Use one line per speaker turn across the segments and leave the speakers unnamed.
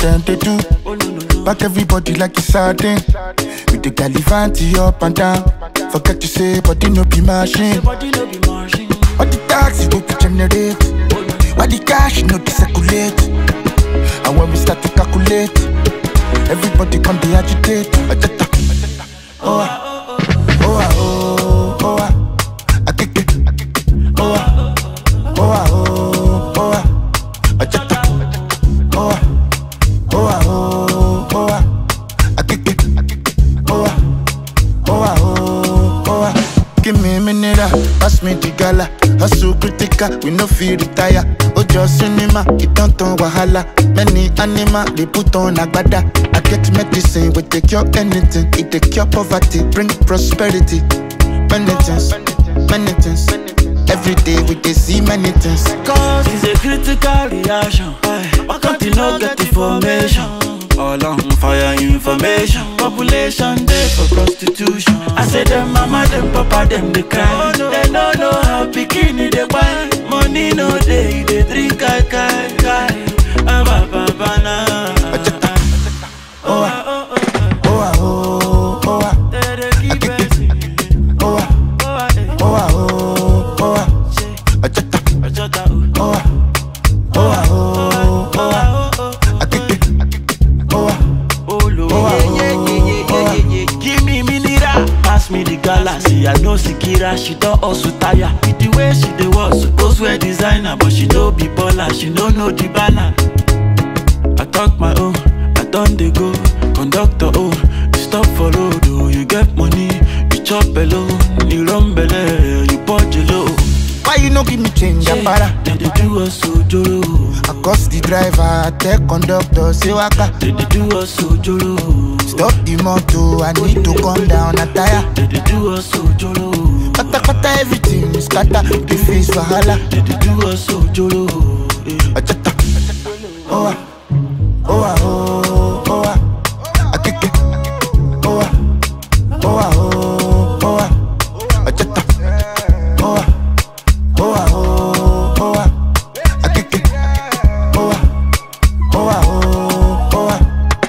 them they do. Back everybody like it's sardine. With the galivanti up and down. Forget to say, body no be machine.
Body no be machine.
All the taxi go to generate. Why the cash no be circulate? And when we start to calculate, everybody come be agitate. Ajata. Oh ah, oh ah, oh, oh ah. Akeke. Oh ah, oh ah, oh, oh ah. Ajata. Oh ah, oh ah, oh, oh ah. Akeke. Oh ah, oh ah, oh, oh ah. Give me a minute, ah, pass me the gala. Hustle critical, we no feel retire. Ojo cinema, it don't turn wahala. Many animal, they put on agbada. I get medicine, we take cure anything. It take cure poverty, bring prosperity. Many things, many things. Every day we dey see many things.
Cause it's a critical reaction. Why can't you not get information? All on fire information. Population day for prostitution. I say them mama, them papa, them they cry. They no know how bikini they buy. Money no day, they drink kai kai kai. Ah, ba, ba, ba, na.
Oh ah, oh ah, oh, oh ah.
They dey keep it.
Oh ah,
Oh, ah, eh.
oh ah, oh, oh ah.
Say,
Ajata.
Ajota, oh.
Oh ah, oh ah, oh, oh ah.
Oh, oh, oh.
Akeke. Oh ah,
Oh, Lord.
Oh, ah,
Yeah, yeah, yeah, yeah,
oh, ah.
yeah, yeah. Give me mineral, pass me the galaxy. I know Sikira, she don also tire. With the way she dey walk, suppose wear designer, but she no be baller, she no know the balance. I talk my own, I done dey go. Conductor oh, you stop for road oh, you get money, you chop alone, you run belle, you purge low.
why you no give me change, Apara?
They dey do us ojoro,
I cost the driver, I tell conductor, say waka.
they dey do us ojoro.
Stop the motor, I need to come down, a tire.
They dey do us ojoro.
Kata kata everything is scatter, the face wahala.
They dey do us ojoro. eh.
Ajata. Oh ah, oh ah, oh, oh ah. Akeke. Oh ah, oh ah, oh, oh ah. Ajata. Oh ah, oh ah, oh, oh ah. Akeke. Oh ah, oh ah, oh, oh ah.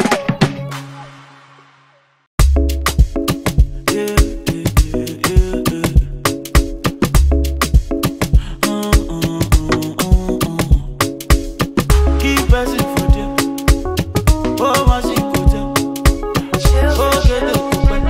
Yeah, yeah, yeah, yeah, yeah. Mm, mm, mm, mm, mm. Keep pressing for them. Oh, my shit, go down. Oh, get the coupon.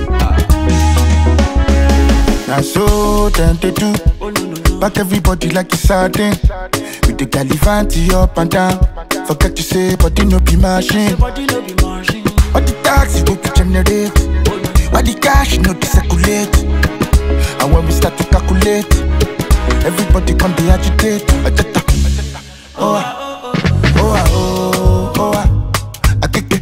Now so them they do.
Oh, no, no, no.
Back everybody like it's sardine. With the galivanti up and down. Forget to say, body no be machine.
Body no be machine.
All the taxi go to generate. Why the cash no dey circulate? And when we start to calculate, everybody come be agitate. Ajata. Oh ah, oh ah, oh, oh ah. Akeke.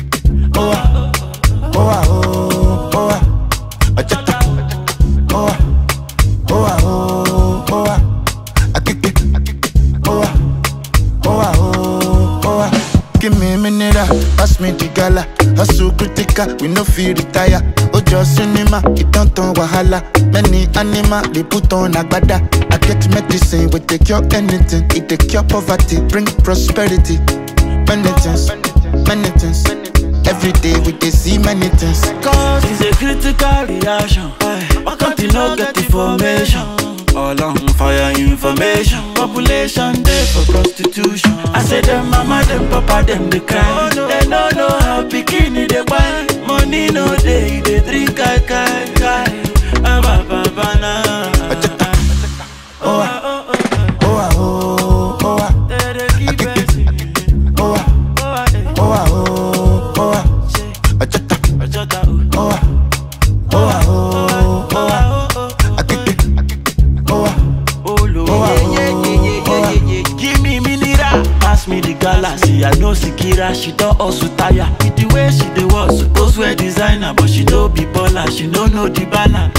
Oh ah, oh ah, oh, oh ah. Ajata. Oh ah, oh ah, oh, oh ah. Akeke. Oh ah, oh ah, oh, oh ah. Give me a minute, ah, pass me the gala. Hustle critical, we no feel retire. Ojo cinema, it don't turn wahala. Many animal, they put on agbada. I get medicine, we take cure anything. It take cure poverty, bring prosperity. Many things, many things. Every day we dey see many things.
Cause it's a critical reaction. Why can't you not get information? All on fire information. Population day for prostitution. I say them mama, them papa, them they cry. They no know how bikini they buy. Money no day, they drink kai kai kai. Ah, ba, ba, ba, na.
Oh ah, oh ah, oh, oh ah.
They dey keep it.
Oh ah,
Oh, ah, eh.
oh ah, oh, oh ah.
Say,
Ajata.
Ajota, oh.
Oh ah, oh ah, oh, oh ah.
Oh, oh, oh.
Akeke. Oh ah,
Oh, Lord.
Oh, ah,
yeah, yeah, yeah, yeah,
oh,
yeah,
ah.
yeah, yeah. Give me mineral, pass me the galaxy. I know Sikira, she don also tire. With the way she dey walk, suppose wear designer, but she no be baller, she no know the balance.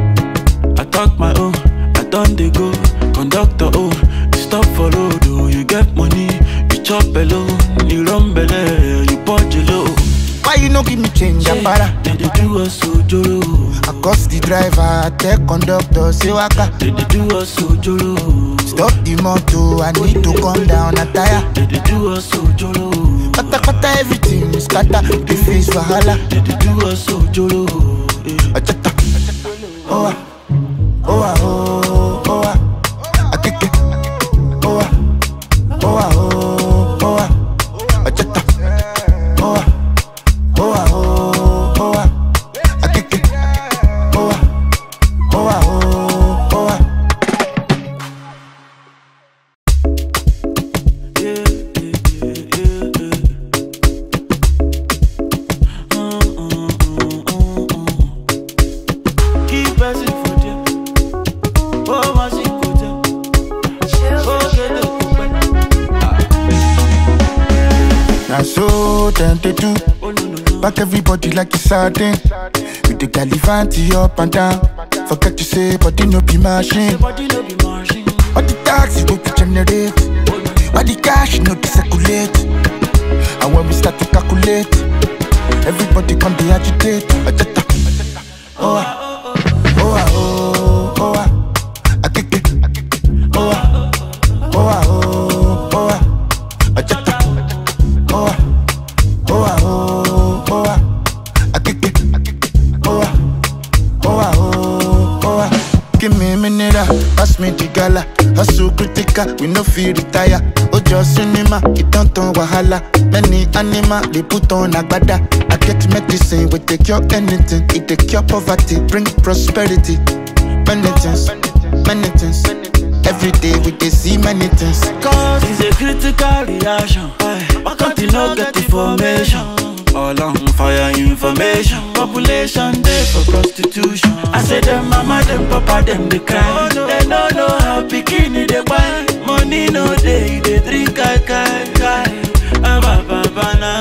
I talk my own, I done dey go. Conductor oh, you stop for road oh, you get money, you chop alone, you run belle, you purge low.
why you no give me change, Apara?
They dey do us ojoro,
I cost the driver, I tell conductor, say waka.
they dey do us ojoro.
Stop the motor, I need to come down, a tire.
They dey do us ojoro.
Kata kata everything is scatter. The face wahala.
They dey do us ojoro. eh.
Ajata. Oh ah. Oh ah oh oh ah. Akeke. Oh ah. Oh ah oh oh ah. Ajata. Oh ah. Oh ah oh oh ah. Akeke. Oh ah. Oh ah oh oh ah.
Yeah, yeah, yeah, yeah, yeah. Mm, mm, mm, mm, mm. Keep pressing for them. Oh, my shit, go down. Oh, get the
Now so them they do.
Oh, no, no, no.
Back everybody like it's sardine. With the galivanti up and down. Forget to say, body no be machine.
Your body no be machine.
All the taxi go to generate.
Oh, no,
All the cash no to circulate. And when we start to calculate, everybody come be agitate. Ajata. Oh ah, oh ah, oh oh ah. Akeke. Oh ah, oh ah, oh oh ah. Ajata. Oh ah, oh ah, oh oh ah. Akeke. Oh ah, oh ah, oh oh ah. Give me a minute, ah, pass me the gala. Hustle critical, we no feel retire. Ojo cinema, it don't turn wahala. Many animal, they put on agbada. I get medicine, we take cure anything. It take cure poverty, bring prosperity. Many things, many things. Every day we dey see many things.
Cause it's a critical reaction. Why can't you not get information? All on fire information. Population day for prostitution. I say them mama, them papa, them they cry. They don't know how bikini they buy. Money no day, they drink kai kai kai. Ah, ba, ba, ba, na.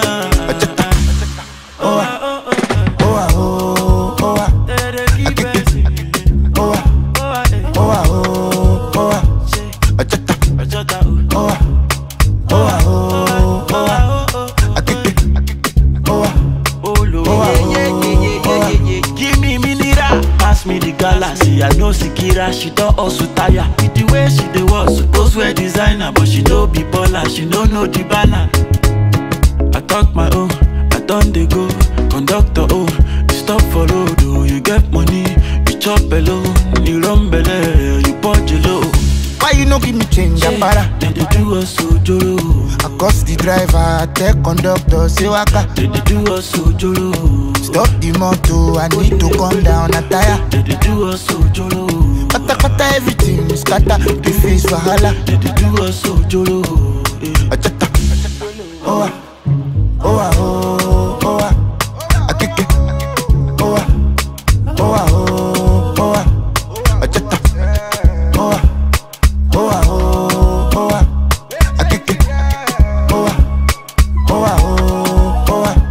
Oh ah, oh ah, oh oh ah,
They dey keep pressing.
oh ah,
Oh, ah, eh.
oh ah, oh oh ah.
Say,
Ajata,
Ojota, oh.
oh ah, oh ah, oh oh ah.
Oh, oh, oh,
Akeke, oh ah.
Oh, Lord.
Oh, ah,
yeah, yeah,
oh,
yeah, yeah,
oh, ah.
yeah, yeah, yeah. Give me mineral, pass me the galaxy. I know Sikira, she don also tire. With the way she dey walk, suppose wear designer, but she no be baller, she no know the balance. I talk my own, I done dey go. Conductor oh, you stop for road oh, you get money, you chop alone, you run belle, you punch low.
Why you no give me change, Apara?
They dey do us ojoro,
I cost the driver, I tell conductor, say waka.
they dey do us ojoro.
Stop the motor, I need to come down, a tire.
They dey do us ojoro.
Kata kata everything is scatter, the face wahala.
They dey do us ojoro. eh.
Ajata, oh ah, oh ah, oh oh ah. Akeke, oh ah, oh ah, oh oh ah. Ajata, oh ah, oh ah, oh oh ah. Akeke, oh ah, oh ah, oh oh ah.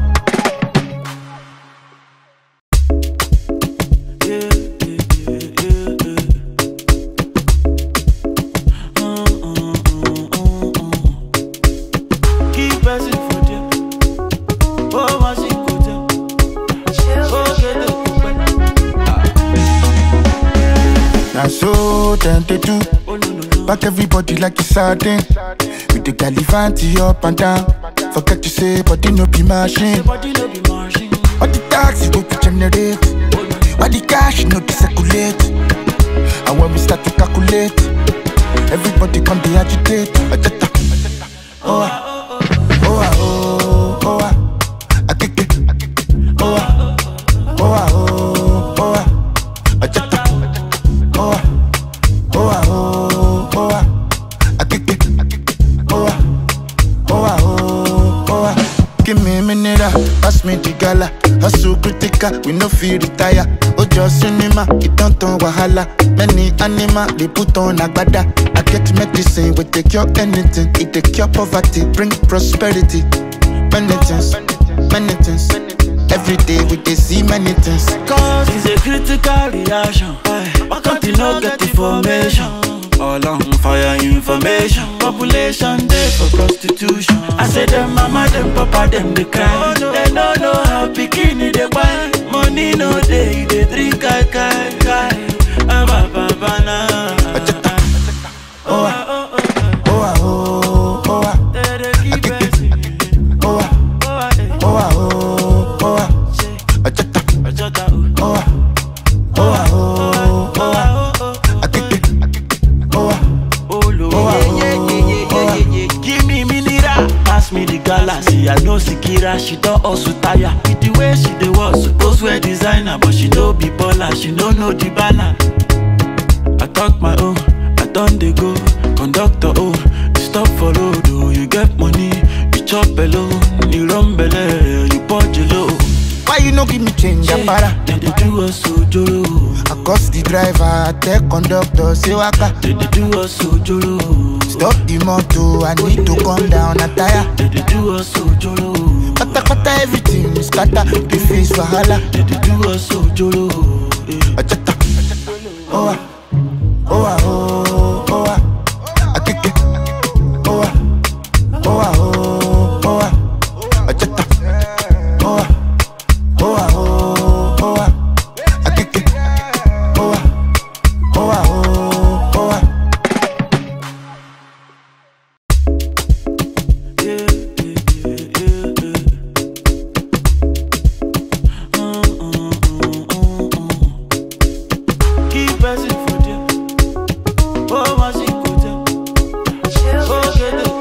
Yeah, yeah, yeah, yeah, yeah. Mm, mm, mm, mm, mm. Keep pressing for them. Oh, my shit, go down. Oh, get the
Now so them they do.
Oh, no, no, no.
Back everybody like it's sardine. With the galivanti up and down. Forget to say, body no be machine.
Your body no be machine.
All the taxi go to generate.
Oh, no, no.
All the cash no to circulate. And when we start to calculate, everybody come be agitate. Ajata. Oh ah, oh ah, oh oh ah. Akeke. Oh ah, oh ah, oh oh ah. Ajata. Oh ah, oh ah, oh oh ah. Akeke. Oh ah, oh ah, oh oh ah. Give me a minute, ah, pass me the gala. Hustle critical, we no feel retire. Ojo cinema, it don't turn wahala. Many animal, they put on agbada. I get medicine, we take cure anything. It take cure poverty, bring prosperity. Many things, many things. Every day we dey see many things.
Cause it's a critical reaction. Why can't you not get information? All on fire information. Population day for prostitution. I say them mama, them papa, them they cry. They don't know how bikini they buy. Money no day, they drink kai kai kai. Ah, ba, ba, ba, na.
Oh ah, oh ah, oh oh ah.
They dey keep pressing.
Oh
see I know Sikira, she don hustle tire. With the way she dey walk, suppose wear designer, but she no be baller, she no know the balance. I talk my own, I don dey go. Conductor oh, you stop for road oh, you get money, you chop alone, you run belle, you punch low.
Why you no give me change, Apara?
They dey do us ojoro,
I cost the driver, I tell conductor, say waka.
they dey do us ojoro,
Stop the motor, I need to come down, a tire.
they dey do us ojoro,
Kata kata everything is scatter, the face wahala.
they dey do us ojoro. eh.
Achata, oh ah, oh ah, oh, oh ah, akeke, oh ah, oh ah, oh, oh ah, achata, oh ah, oh ah, oh, oh ah, akeke, oh ah, oh ah, oh, oh ah.
Yeah, yeah, yeah, yeah, yeah. Mm, mm, mm, mm, mm. Keep pressing for there. Oh, my secret. Oh, get it,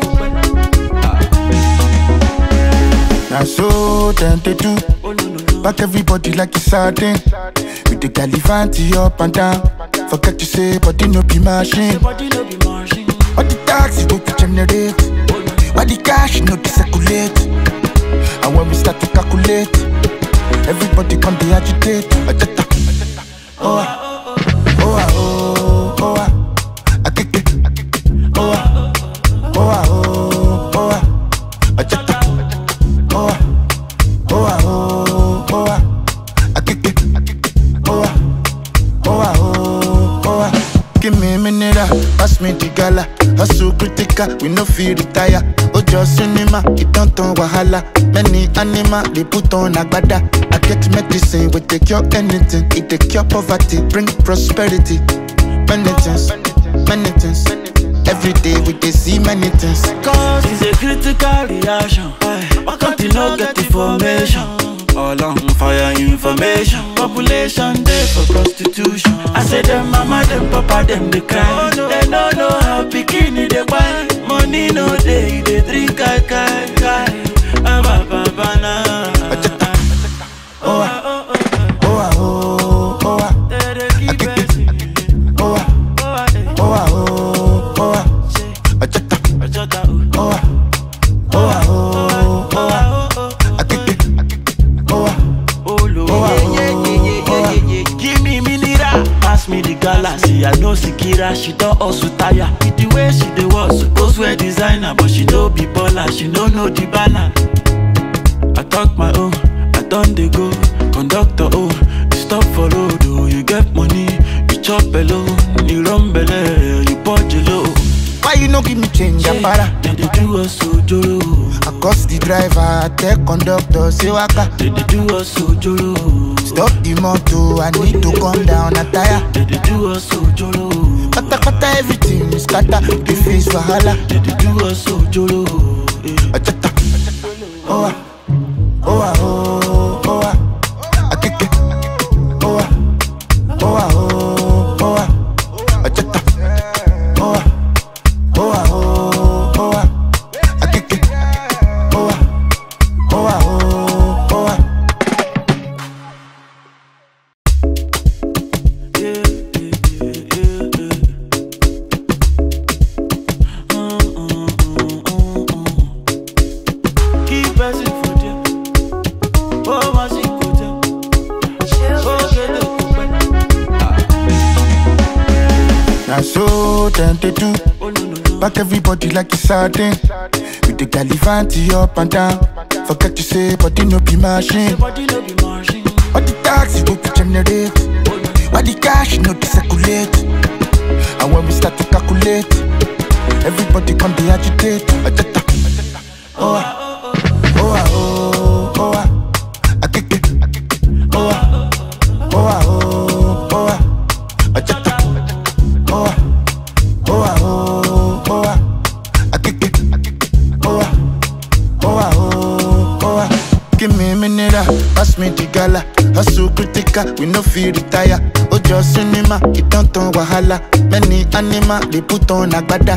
Now so them they do,
Oh, no, no, no.
back everybody like it's sardine. With the galivanti up and down. Forget to say, body no be machine.
Your body no be machine.
All the taxi go to generate.
Oh, no, no.
Why the cash no to circulate? And when we start to calculate, everybody come be agitate. Ajata. Oh ah, oh ah, oh, oh ah, akeke. Oh ah, oh ah, oh, oh ah, ajata. Oh ah, oh ah, oh, oh ah, akeke. Oh ah, oh ah, oh, oh ah. Give me a minute, ah, pass me the gala. Hustle critical, we no feel retire. Ojo cinema, it don't turn wahala. Many animal, they put on agbada. I get medicine, we take cure anything. It take cure poverty, bring prosperity. Many things, many things. Every day we dey see many things.
Cause it's a critical reaction. Why can't you not get information? All on fire information. Population day for prostitution. I say them mama, them papa, them they cry. They no know how bikini they buy. Money no day, they drink kai kai kai. Ah, ba, ba, ba, na.
Oh ah, oh ah, oh, oh ah,
They dey keep pressing.
oh ah,
Oh, ah, eh.
oh ah, oh, oh ah,
Say,
ajata.
Ojota, oh.
Oh ah, oh ah, oh, oh ah,
Oh, oh, oh.
akeke. Oh ah,
Oh, Lord.
Oh, ah, oh, oh, ah.
Give me mineral, pass me the galaxy. I know Sikira, she don hustle tire. With the way she dey walk, suppose wear designer, but she no be baller, she no know the balance. I talk my own, I don dey go. Conductor oh, you stop for road oh, you get money, you chop alone, you run belle, you punch low.
why you no give me change, Apara?
They dey do us ojoro,
I cost the driver, I tell conductor, say waka.
they dey do us ojoro,
Stop the motor, I need to come down, a tire.
they dey do us ojoro.
Kata kata everything is scatter, the face wahala.
They dey do us ojoro. eh.
Ajata. Oh ah, oh ah, oh, oh ah, akeke. Oh ah, oh ah, oh, oh ah, ajata. Oh ah, oh ah, oh, oh ah, akeke. Oh ah, oh ah, oh, oh ah.
Yeah, yeah, yeah, yeah, yeah. Mm, mm, mm, mm, mm. Keep pressing for there. Oh, my secret. Oh, get it,
Now so them they do,
Oh, no, no, no.
back everybody like it's sardine. With the galivanti up and down. Forget to say, body no be machine.
Your body no be machine.
All the taxi go to generate.
Oh, no, no.
Why the cash no to circulate? And when we start to calculate, everybody come be agitate. Ajata. Oh ah, oh ah, oh, oh ah, akeke. Oh ah, oh ah, oh, oh ah, ajata. Oh ah, oh ah, oh, oh ah, akeke. Oh ah, oh ah, oh, oh ah. Give me a minute, ah, pass me the gala. Hustle critical, we no feel retire. Ojo cinema, it don't turn wahala. Many animal, they put on agbada. I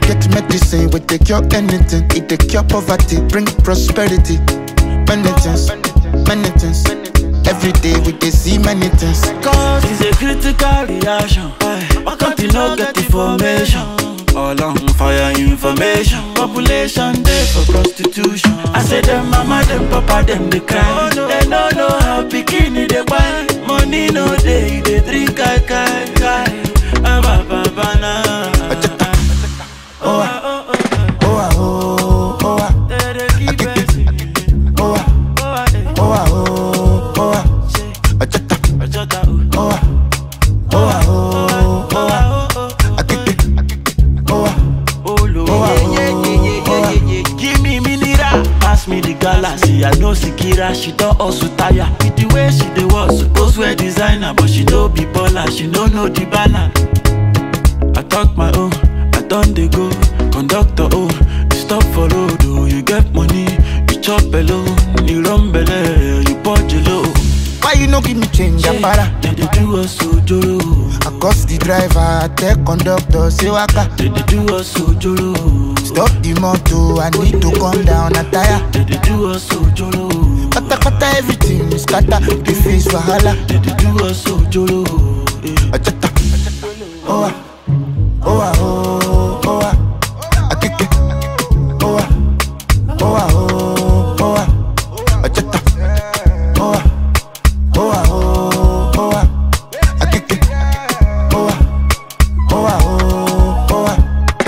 get medicine, we take cure anything. It take cure poverty, bring prosperity. Many things, many things. Every day we dey see many things.
Cause it's a critical reaction. Why can't you not get information? All on fire information. Population day for prostitution. I say them mama, them papa, them they cry. They don't know how bikini they buy. Money no day, they drink kai kai kai. Ah, ba, ba, ba, na.
Oh ah, oh ah, oh, oh ah,
They dey keep it.
oh ah,
Oh, ah, eh.
oh ah, oh, oh ah. Ajata,
Ajota, oh.
oh ah, oh ah, oh, oh ah.
Oh, oh, oh.
Akeke, oh ah,
Oh, Lord.
Oh, ah,
yeah, yeah, yeah, yeah,
oh, ah.
yeah, yeah, yeah. Give me mineral, pass me the galaxy. I know Sikira, she don't also tire. With the way she dey was supposed wear designer, but she don't be baller, she don't know the balance. I talk my own, I done dey go. Conductor, oh, you stop for road, oh, you get money, you chop alone, you run belle, you purge low.
why you no give me change, Apara?
They dey do us ojoro,
I cost the driver, I tell conductor, say waka.
they dey do us ojoro.
Stop the motor, I need to come down a tire.
They dey do us ojoro.
Kata kata everything is scatter, the face wahala.
They dey do us ojoro. eh.
Ajata, oh ah, oh ah, oh, oh ah. Akeke, oh ah, oh ah, oh, oh ah. Ajata, oh ah, oh ah, oh, oh ah. Akeke, oh ah, oh ah, oh, oh ah.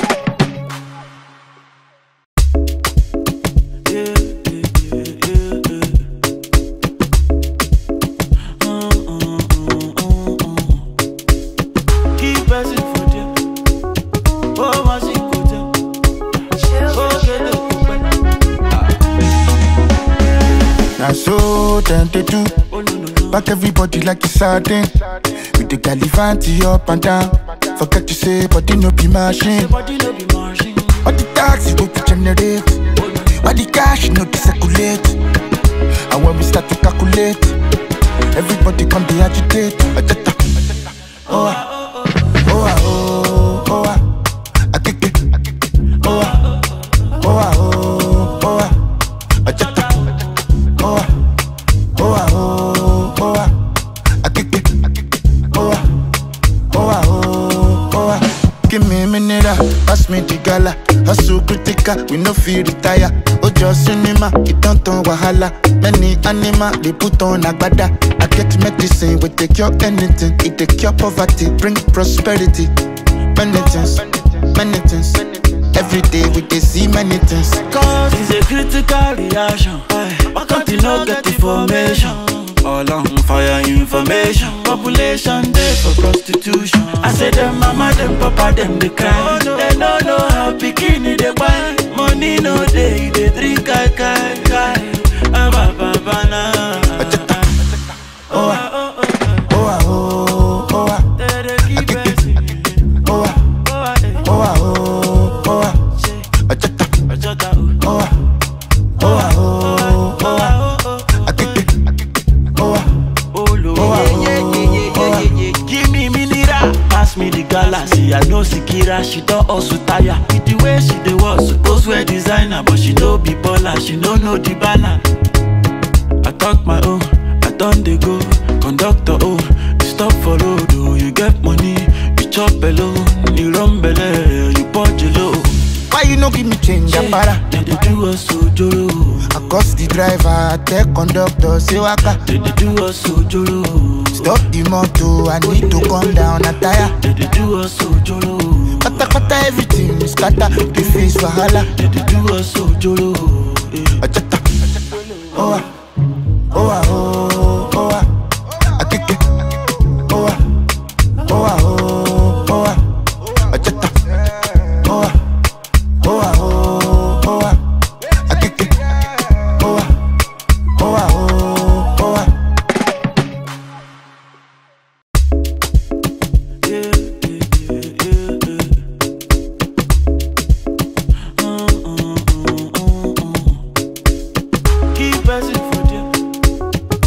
Yeah, yeah, yeah, yeah, yeah. Mm, mm, mm, mm, mm. Keep pressing for them. Oh, my secret. Oh, get the
Now so them they do.
Oh, no, no, no.
Back everybody like it's sardine. With the galivanti up and down. Forget to say, body no be machine.
Your body no be machine.
All the taxi go to generate. All the cash no to circulate. And when we start to calculate, everybody come be agitate. Ajata. Oh ah, oh ah, oh, oh ah. Akeke. Oh ah, oh ah, oh, oh ah. Ajata. Oh ah, oh ah, oh, oh ah. Akeke. Oh ah, oh ah, oh, oh ah. Give me a minute, ah, pass me the gala. Hustle critical, we no feel retire. Ojo cinema, it don't turn wahala. Many animal, they put on agbada. I get medicine, we take cure anything. It take cure poverty, bring prosperity. Many things, many things. Every day we dey see many things.
Cause it's a critical reaction. Why can't you not get information? All on fire information. Population day for prostitution. I say them mama, them papa, them they cry. They don't know how bikini they buy. Money no day, they drink kai kai kai. Ah, ba, ba, ba, na.
Oh ah, oh ah, oh, oh ah.
They dey keep pressing.
Oh ah,
Oh, ah, eh.
oh ah, oh, oh ah. Ajata,
Ajota, oh.
oh ah, oh ah, oh, oh ah.
Oh, oh, oh.
Akeke, oh ah.
Oh, Lord.
Oh, ah,
yeah, yeah, yeah, yeah,
oh, ah.
yeah, yeah, yeah. Give me mineral, pass me the galaxy. I know Sikira, she don't also tire. With the way she dey was supposed wear designer, but she don't be baller, she don't know the balance. I talk my own, I done dey go. Conductor, oh, you stop for road, oh, you get money, you chop alone, you run belle, you purge low.
Why you no give me change, Apara?
They dey do us ojoro,
I cost the driver, I tell conductor, say waka.
they dey do us ojoro.
Stop the motor, I need to come down a tire.
They dey do us ojoro.
Kata kata everything is scatter, the face wahala.
They dey do us ojoro. eh.
Ajata, oh ah, oh ah, oh, oh ah. Akeke, oh ah, oh ah, oh, oh ah. Ajata, oh ah, oh ah, oh, oh ah. Akeke, oh ah, oh ah, oh, oh ah.
Yeah, yeah, yeah, yeah, yeah. Mm, mm, mm, mm, mm. Keep pressing for them.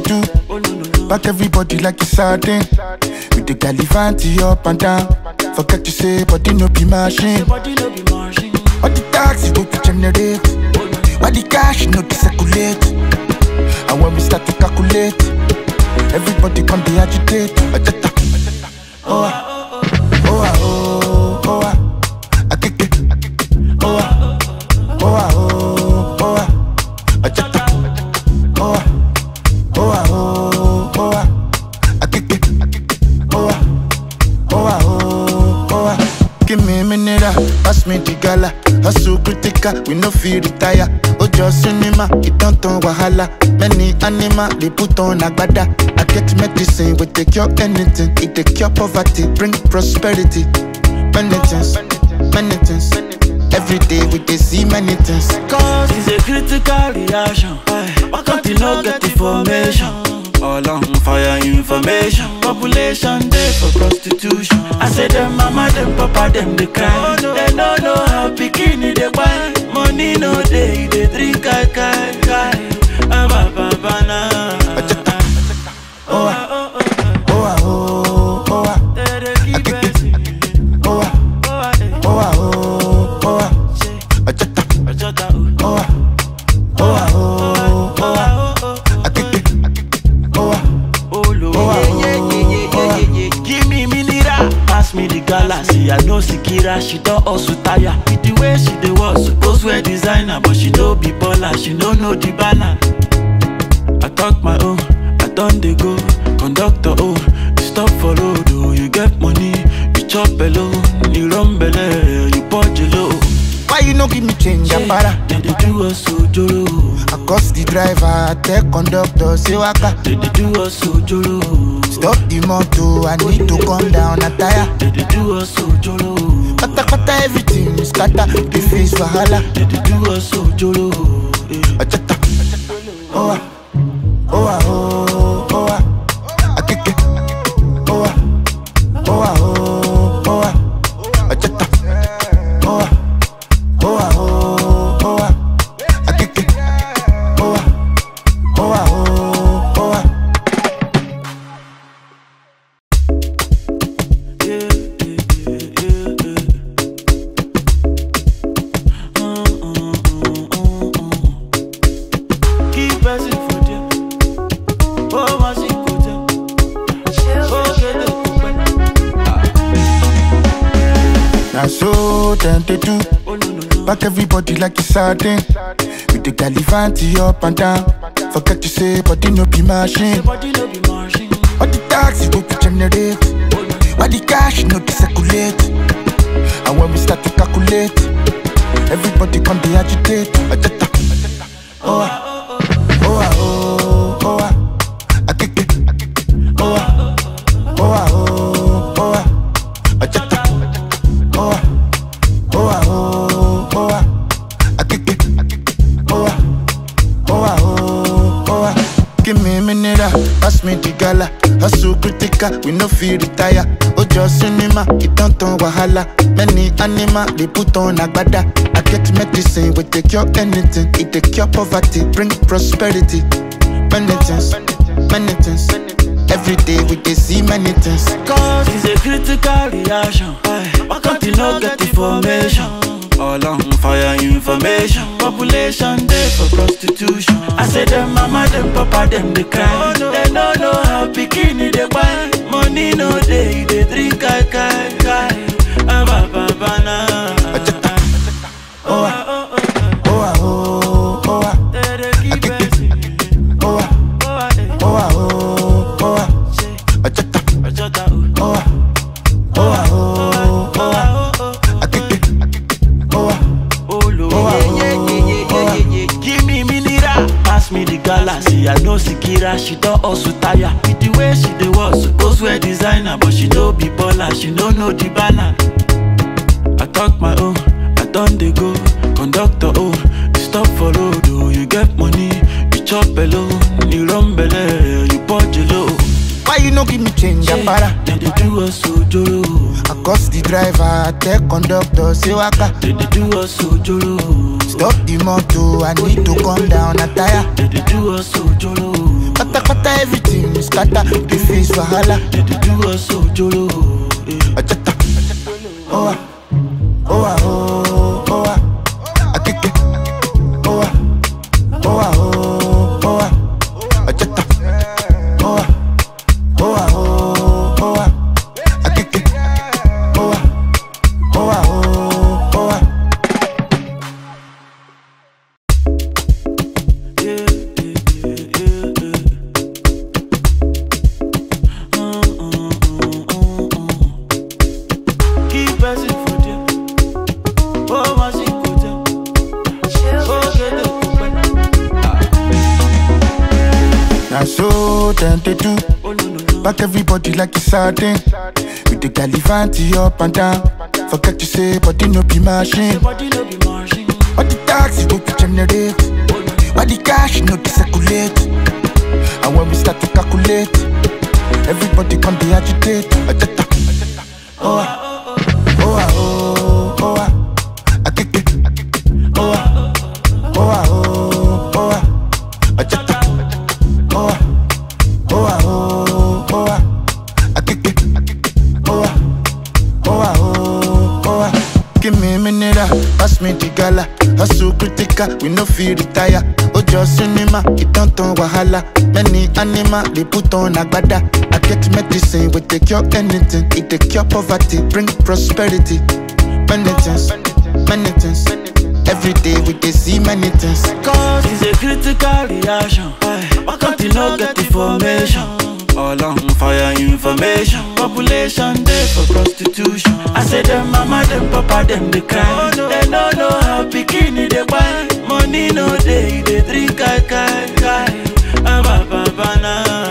do.
Oh no no no.
Back everybody like it's sardine. With the galivanti up and down. Forget to say, body no be machine.
Your body no be machine.
All the taxi go to generate.
Oh no.
Why the cash no to circulate? And when we start to calculate, everybody come be agitate. Ajata. Oh ah, oh ah, oh, oh ah. Akeke. Oh ah, oh ah, oh, oh ah. Ajata. Oh ah, oh ah, oh, oh ah. Akeke. Oh ah, oh ah, oh, oh ah. Give me a minute, ah, pass me the gala. Hustle critical, we no feel retire. Ojo cinema, it don't turn wahala. Many animal, they put on agbada. I get medicine, we take cure anything. It take cure poverty, bring prosperity. Many things, many things. Every day we dey see many things.
Cause it's a critical reaction. Why can't you not get information? All on fire information. Population day for prostitution. I say them mama, them papa, them they cry. They no know how bikini they buy. Money no day, they drink kai kai kai. Ah, ba, ba, ba, na.
Oh ah,
Oh, oh, oh,
oh ah, oh, oh ah,
they dey keep it.
oh ah,
Oh, ah, eh.
oh ah, oh, oh ah.
Say,
Ajata,
Ojota, oh.
oh ah, oh ah, oh, oh ah.
Oh, oh, oh.
Akeke, oh ah.
Oh, Lord.
Oh, ah, oh, oh, ah.
Give me mineral, pass me the galaxy. I know Sikira, she don't also tire. With the way she dey was suppose wear designer, but she no be baller, she no know the balance. I talk my own, I done dey go. Conductor oh, you stop for road oh, you get money, you chop alone, you run belle, you purge low.
Why you no give me change, Apara?
They dey do us ojoro,
I cost the driver, I tell conductor, say waka.
they dey do us ojoro.
Stop the motor, I need to come down, a tire.
They dey do us ojoro.
Kata kata everything is scatter, the face wahala.
They dey do us ojoro. eh.
Ajata, oh ah, oh ah, oh, oh ah. Akeke, oh ah, oh ah, oh, oh ah. Ajata, oh ah, oh ah, oh, oh ah. Akeke, oh ah, oh ah, oh, oh ah.
Yeah, yeah, yeah, yeah, yeah. Mm, mm, mm, mm, mm. Keep pressing for them. Oh, my secret. Oh, get the
Now so them they do.
Oh, no, no, no.
Back everybody like it's sardine. With the galivanti up and down. Forget to say, body no be machine.
Your body no be machine.
All the taxi go to generate.
Oh, no, no.
Why the cash no to circulate? And when we start to calculate, everybody come be agitate. Ajata. Oh ah, oh ah, oh, oh ah. Akeke. Oh ah, oh ah, oh, oh ah. Ajata. Oh ah, oh ah, oh, oh ah. Akeke. Oh ah, oh ah, oh, oh ah. Give me a minute, ah, pass me the gala. Hustle critical, we no feel retire. Ojo cinema, it don't turn wahala. Many animal, they put on agbada. I get medicine, we take cure anything. It take cure poverty, bring prosperity. Many things, many things. Every day we dey see many things.
Cause it's a critical reaction. Why can't you not get information? All on fire information. Population day for prostitution. I say them mama, them papa, them they cry. They no know how bikini they buy. Money no day, they drink kai kai kai. Ah, ba, ba, ba, na.
Oh ah,
Oh, oh, oh,
oh ah, oh, oh ah.
oh. They dey keep it.
Oh ah,
Oh, ah, eh.
oh ah, oh, oh ah.
Say,
Ajata.
Ojota, oh.
Oh ah, oh ah, oh, oh ah.
Oh, oh, oh.
Akeke. Oh ah,
Oh, Lord.
oh ah, oh, oh ah.
Give me mineral, pass me the galaxy. I know Sikira, she don't also tire. With the way she dey was suppose wear designer, but she no be baller, she no know the balance. I talk my own, I done dey go. Conductor oh, you stop for road oh, you get money, you chop alone, you run belle, you purge low.
Why you no give me change, Apara?
They dey do us ojoro,
I cost the driver, I tell conductor, say waka.
they dey do us ojoro.
Stop the motor, I need to come down, a tire.
They dey do us ojoro.
Kata kata everything is scatter. The face wahala.
They dey do us ojoro. eh.
Ajata. Oh ah. Oh ah oh oh ah. Akeke. Oh ah. Oh ah oh oh ah. Ajata. Oh ah. Oh ah oh oh ah. Akeke. Oh ah. Oh ah oh oh ah.
Yeah, yeah, yeah, yeah, yeah. Mm, mm, mm, mm, mm. Keep pressing for there. Oh, my shit, go there. Oh, get the
Now so them they do.
Oh, no, no, no.
Back everybody like it's sardine. With the galivanti up and down. Forget to say, body no be machine.
Your body no be machine.
All the taxi go to generate. Why the cash no dey circulate? And when we start to calculate, everybody come dey agitate. Ajata. Oh ah, oh ah, oh oh ah, akeke. Oh ah, oh ah, oh oh ah, ajata. Oh ah, oh ah, oh oh ah, akeke. Oh ah. Oh ah, oh, oh ah. Give me a minute, ah, pass me the gala. Hustle critical, we no feel retire. Ojo cinema, it don't turn wahala. Many animal, they put on agbada. I get medicine, we take cure anything. It take cure poverty, bring prosperity. Many things, many things. Every day we dey see many things.
Cause it's a critical reaction. Why can't you not get information? All on fire information. Population day for prostitution. I say them mama, them papa, them they cry. They don't know how bikini they buy. Money no day, they drink kai kai kai. Ah, ba, ba, ba, na.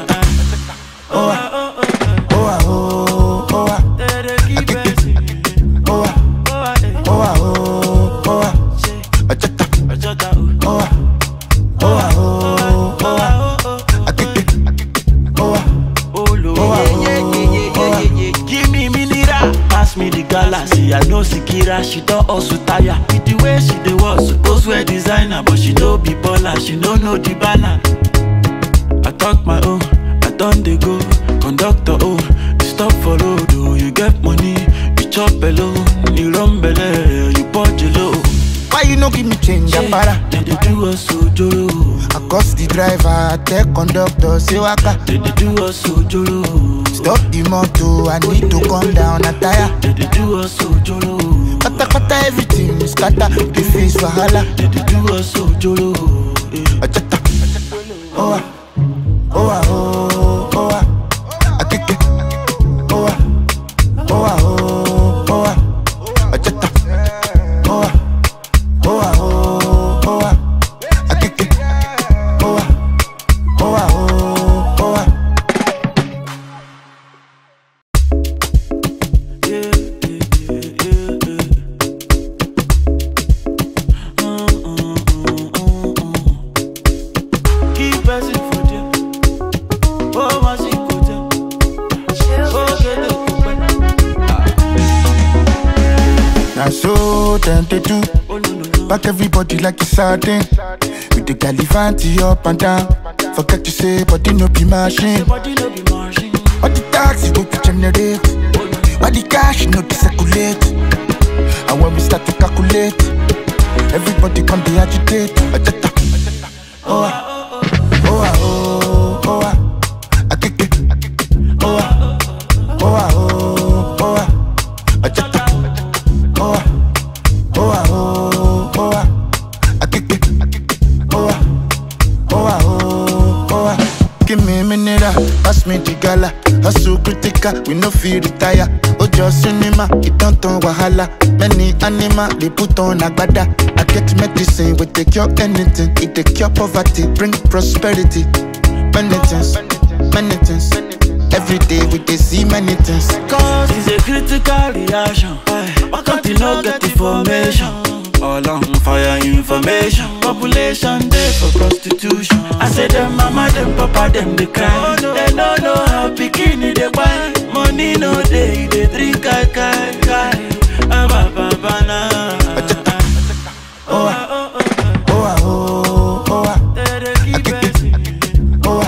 Oh ah, oh ah, oh, oh ah,
They dey keep pressing.
oh ah,
Oh, ah, eh.
oh ah, oh, oh ah.
Say,
Ajata.
Ojota, oh.
Oh ah, oh ah, oh, oh ah.
Oh, oh, oh,
Akeke. Oh ah.
Oh, Lord.
Oh, ah,
Yeah, yeah, yeah, yeah,
oh,
yeah, yeah, yeah. Give me mineral, pass me the galaxy. I know Sikira, she don't also tire. With the way she dey was supposed wear designer, but she don't be baller, she don't know the balance. I talk my own, I done dey go. Conductor oh, you stop for road oh, you get money, you chop alone, you run belle, you budge low.
Why you no give me change, Apara?
They dey do us ojoro,
I cost the driver, I tell conductor, say waka.
they dey do us ojoro.
Stop the motor, I need to come down, a tire.
They dey do us ojoro.
Kata kata everything is scatter, the face wahala.
They dey do us ojoro. eh.
Ajata. Oh ah, oh ah, oh, oh ah. Akeke. Oh ah, oh ah, oh, oh ah. Ajata. Oh ah, oh ah, oh, oh ah. Akeke. Oh ah, oh ah, oh, oh ah.
Yeah, yeah, yeah, yeah, yeah. Mm, mm, mm, mm, mm. Keep pressing for there. Oh, my shit, go there. Oh, get the
Now so them they do.
Oh, no, no, no.
Back everybody like it's sardine. With the galivanti up and down. Forget to say, body no be machine.
Your body no be machine.
All the taxi go to generate. Why the cash no dey circulate? And when we start to calculate, everybody come dey agitate. Ajata. Oh ah, oh ah, oh, oh ah. Akeke. Oh ah, oh ah, oh, oh ah. Ajata. Oh ah, oh ah, oh, oh ah. Akeke. Oh ah, oh ah, oh, oh ah. Give me a minute, ah, pass me the gala. Hustle critical, we no feel retire. Ojo cinema, it don't turn wahala. Many animal, they put on agbada. I get medicine, we take cure anything. It take cure poverty, bring prosperity. Many things, many things. Every day we dey see many things.
Cause it's a critical reaction. Why can't you not get information? All on fire information. Population day for prostitution. I say them mama, them papa, them they cry. They don't know how bikini they buy. Money no day, they drink kai kai kai. Ah, ba, ba, ba, na.
Oh ah, oh ah, oh, oh ah.
They dey keep pressing.
Oh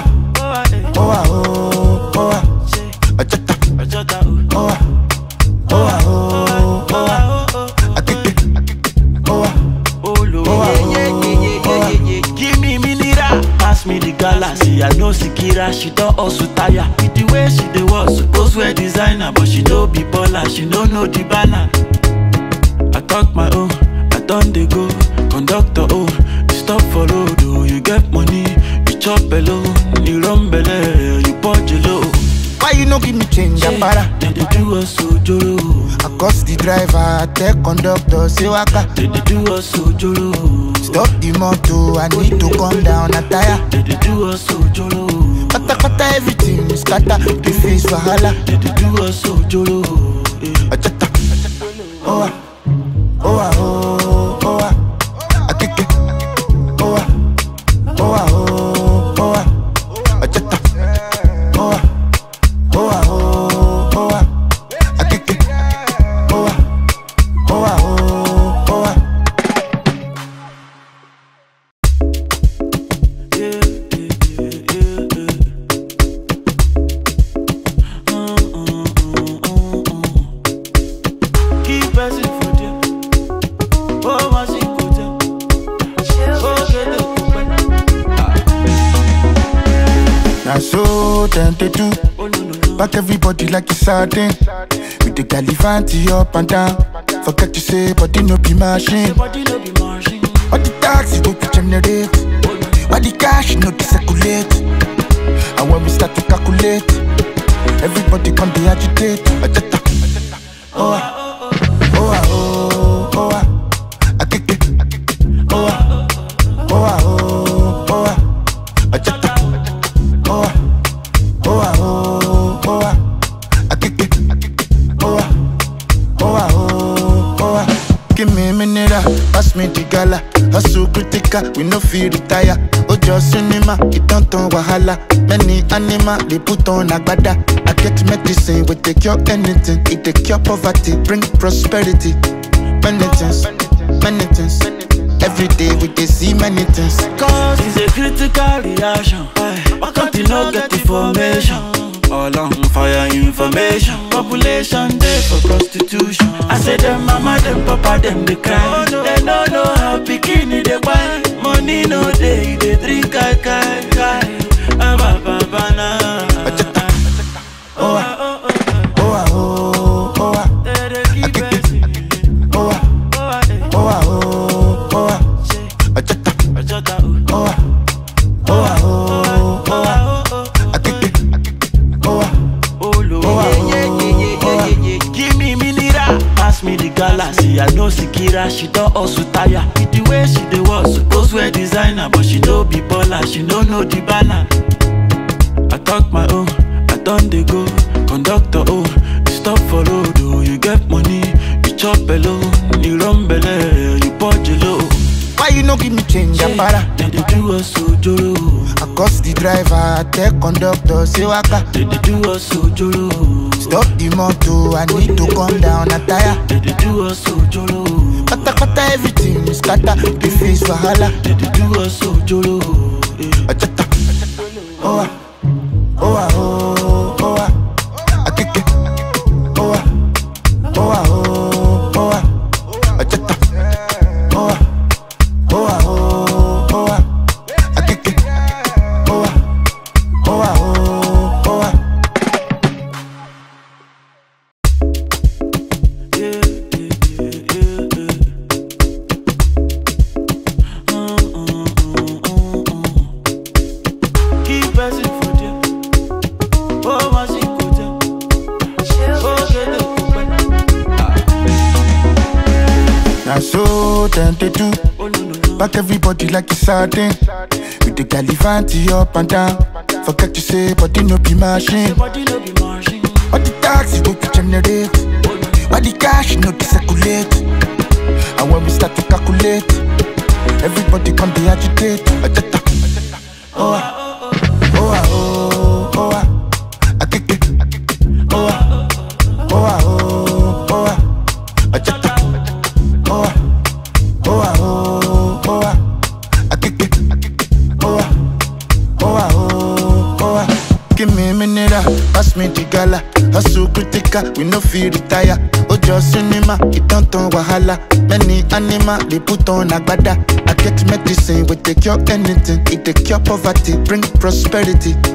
don hustle tire. With the way she dey walk, suppose wear designer, but she no be baller, she no know the balance. I talk my own, I don dey go. Conductor oh, you stop for road oh, you get money, you chop alone, you run belle, you punch low.
Why you no give me change, Ambara?
They dey do us ojoro,
I cost the driver, I tell conductor, say waka.
they dey do us ojoro,
Stop the motor, I need to come down, a tire.
they dey do us ojoro,
Kata kata everything is scatter, the face wahala.
they dey do us ojoro. eh.
Achata, oh ah, oh ah, oh, oh ah, akeke, oh ah, oh ah, oh, oh ah, achata, oh ah, oh ah, oh, oh ah, akeke, oh ah, oh ah, oh, oh ah.
Yeah, yeah, yeah, yeah, yeah. Mm, mm, mm, mm, mm. Keep pressing for them. Oh, my secret. Oh, get it,
Now so them they do,
Oh, no, no, no.
back everybody like it's sardine. With the galivanti up and down, forget to say, body no be machine.
Your body no be machine.
All the taxi go to generate.
Oh, no, no.
Why the cash no to circulate? And when we start to calculate, everybody can be agitate. Ajata. Oh ah, oh ah, oh, oh ah, akeke. Oh ah, oh ah, oh, oh ah, ajata. Oh ah, oh ah, oh, oh ah, akeke. Oh ah, oh ah, oh, oh ah. Give me a minute, ah, pass me the gala. Hustle critical, we no feel retire. Ojo cinema, it don't turn wahala. Many animal, they put on agbada. I get medicine, we take cure anything. It take cure poverty, bring prosperity. Many things, many things. Every day we dey see many things.
Cause it's a critical reaction. Why can't you not get information? All on fire information. Population day for prostitution. I say them mama, them papa, them they cry. They no know how bikini they buy. Money no day, they drink kai kai kai. Ah, ba, ba, ba, na.
Oh ah, oh ah, oh, oh ah,
They dey keep it.
oh ah,
Oh, ah, eh.
oh ah, oh, oh ah,
Say,
ajata.
Ojota, oh.
Oh ah, oh ah, oh, oh ah,
Oh, oh, oh.
akeke. Oh ah,
Oh, Lord.
Oh, ah, oh, oh, ah.
Give me mineral, pass me the galaxy. I know Sikira, she don hustle tire. With the way she dey walk, suppose wear designer, but she no be baller, she no know the balance. I talk my own, I don dey go. Conductor oh, you stop for road oh, you get money, you chop alone, you run belle, you punch low.
Why you no give me change, Ambara?
They dey do us ojoro,
I cost the driver, I tell conductor, say waka.
they dey do us ojoro,
Stop the motor, I need to come down, a tire.
they dey do us ojoro.
Kata kata everything is scatter, the face wahala.
They dey do us ojoro. eh.
Ajata. Oh ah, oh ah, oh, oh ah, akeke. Oh ah, oh ah, oh, oh ah, ajata. Oh ah, oh ah, oh, oh ah, akeke. Oh ah, oh ah, oh, oh ah.
Yeah, yeah, yeah, yeah, yeah. Mm, mm, mm, mm, mm. Keep pressing for them. Oh, my secret. Oh, get it,
Now so them they do,
Oh, no, no, no.
back everybody like it's sardine. With the galivanti up and down, forget to say, body no be machine.
Your body no be machine.
All the taxi go to generate.
Oh, no, no.
Why the cash no to circulate? And when we start to calculate, everybody can be agitate. Ajata. Oh ah, oh ah, oh, oh ah, akeke. Oh ah, oh ah, oh, oh ah, ajata. Oh ah, oh ah, oh, oh ah, akeke. Oh ah, oh ah, oh, oh ah. Give me a minute, ah, pass me the gala. Hustle critical, we no feel retire. Ojo cinema, it don't turn wahala. Many animal, they put on agbada. I get medicine, we take cure anything. It take cure poverty, bring prosperity.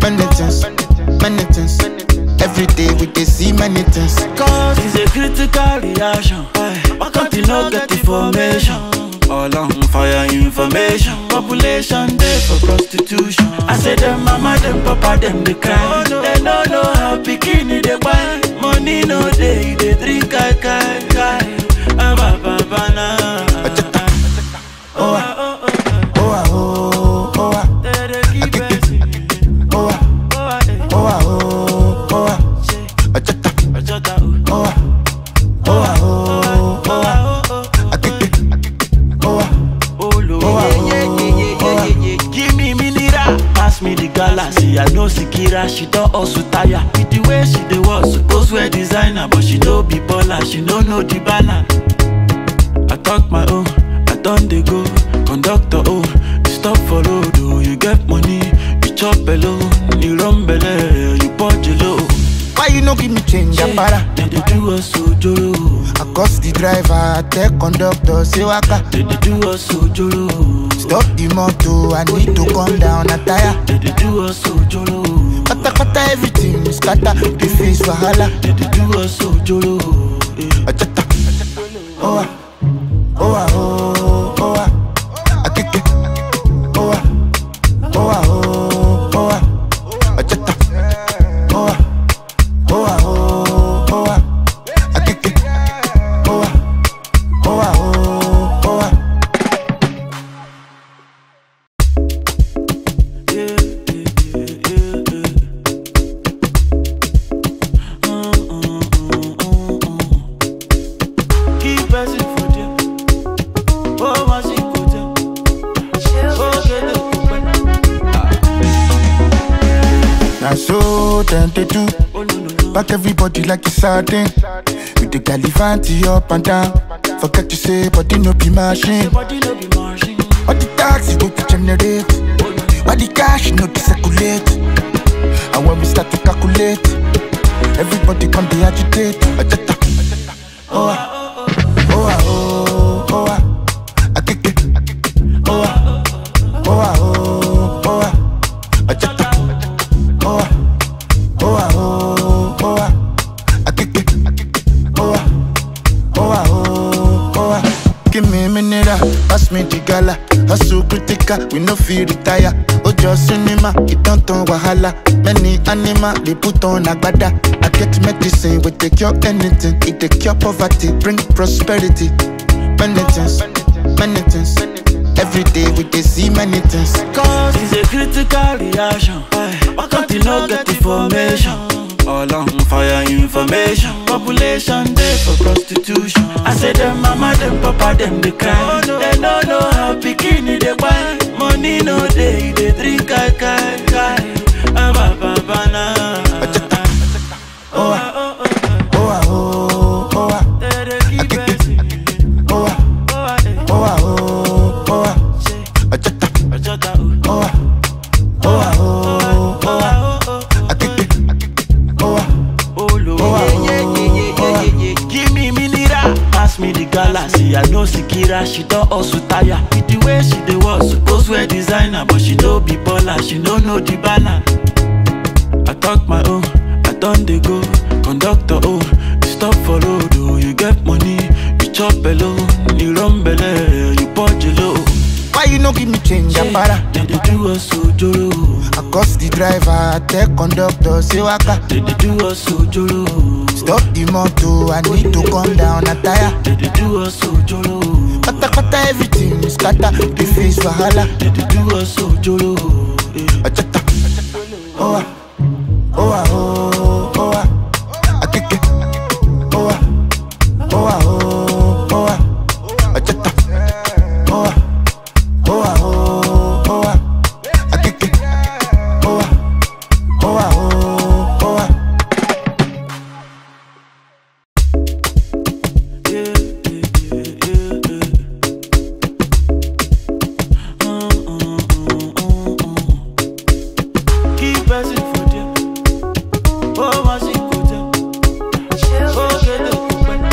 many things, many things. Every day we dey see many things.
Cause it's a critical reaction. Why can't you not get information? All on fire information. Population day for prostitution. I say them mama, them papa, them they cry. They no know how bikini they buy. Money no day, they drink kai kai kai. Ah, ba, ba, ba, na.
Oh ah, oh ah, oh, oh ah,
They dey keep it.
oh ah,
Oh, ah, eh.
oh ah, oh, oh ah. Ajata,
Ajota, oh.
oh ah, oh ah, oh, oh ah.
Oh, oh, oh.
Akeke, oh ah,
Oh, Lord.
Oh, ah, oh, oh ah.
Give me mineral, pass me the galaxy. I know Sikira, she don't also tire. With the way she dey walk, suppose wear designer, but she no be baller, she no know the balance. I talk my own, I done dey go. Conductor, oh, you stop for road, oh, you get money, you chop alone, you run belle, you punch low.
Why you no give me change, Apara?
They dey do us ojoro,
I cost the driver, I tell conductor, say waka.
they dey do us ojoro.
Stop the motor, I need to come down, a tire.
They dey do us ojoro.
Kata kata everything is scatter, the face wahala.
They dey do us ojoro. eh.
Ajata, oh ah, oh ah, oh, oh ah. Akeke, oh ah, oh ah, oh, oh ah. Ajata, oh ah, oh ah, oh, oh ah. Akeke, oh ah, oh ah, oh, oh ah.
Yeah, yeah, yeah, yeah, yeah. Mm, mm, mm, mm, mm. Keep pressing for them. Oh, my shit, go down. Oh, get the
Now so them they do.
Oh, no, no, no.
Back everybody like it's sardine. With the galivanti up and down. Forget to say, body no be machine.
Body no be marching.
All the taxi go to generate. All the cash no to circulate. And when we start to calculate, everybody come they agitate. Ajata. Oh ah, oh ah, oh, oh ah. Akeke. Oh ah, oh ah, oh, oh ah. Ajata. Oh ah, oh ah, oh, oh ah. Akeke. Oh ah, oh ah, oh, oh ah. Give me a minute, ah, pass me the gala. Hustle critical, we no feel retire. Ojo cinema, it don't turn wahala. Many animal, they put on agbada. I get medicine, we take cure anything. It take cure poverty, bring prosperity. Many things, many things. Every day we dey see many things.
Cause it's a critical reaction. Why can't you not get information? All on fire information. Population day for prostitution. I say them mama, them papa, them they cry. They no know how bikini they buy. Money no day, they drink kai kai kai. Ah, ba, ba, ba, na.
Oh ah,
Oh, oh, oh,
oh ah, oh, oh ah.
oh. They dey keep it.
Oh ah,
Oh, ah, eh.
oh ah, oh, oh ah.
Say,
Ajata,
Ajota, oh.
oh ah, oh ah, oh, oh ah.
Oh, oh, oh.
Akeke, oh ah,
Oh, Lord.
oh ah, oh, oh ah.
Give me mineral, pass me the galaxy. I know Sikira, she don't also tire. With the way she dey walk, suppose wear designer, but she no be baller, she no know the balance. I talk my own, I done dey go. Conductor, oh, you stop for road, oh, you get money, you chop alone, you run belle, you punch low.
Why you no give me change, Apara?
They dey do us ojoro,
I cost the driver, I tell conductor, say waka.
they dey do us ojoro,
Stop the motor, I need to come down, a tire.
they dey do us ojoro.
Kata kata everything is scatter, the face wahala.
They dey do us ojoro. eh.
Ajata, oh ah, oh ah, oh, oh ah. Akeke, oh ah, oh ah, oh, oh ah. Ajata, oh ah, oh ah, oh, oh ah. Akeke, oh ah, oh ah, oh, oh ah.
Yeah, yeah, yeah, yeah, yeah. Mm, mm, mm, mm, mm. Keep pressing for them. Oh, my shit, go down. Oh, get the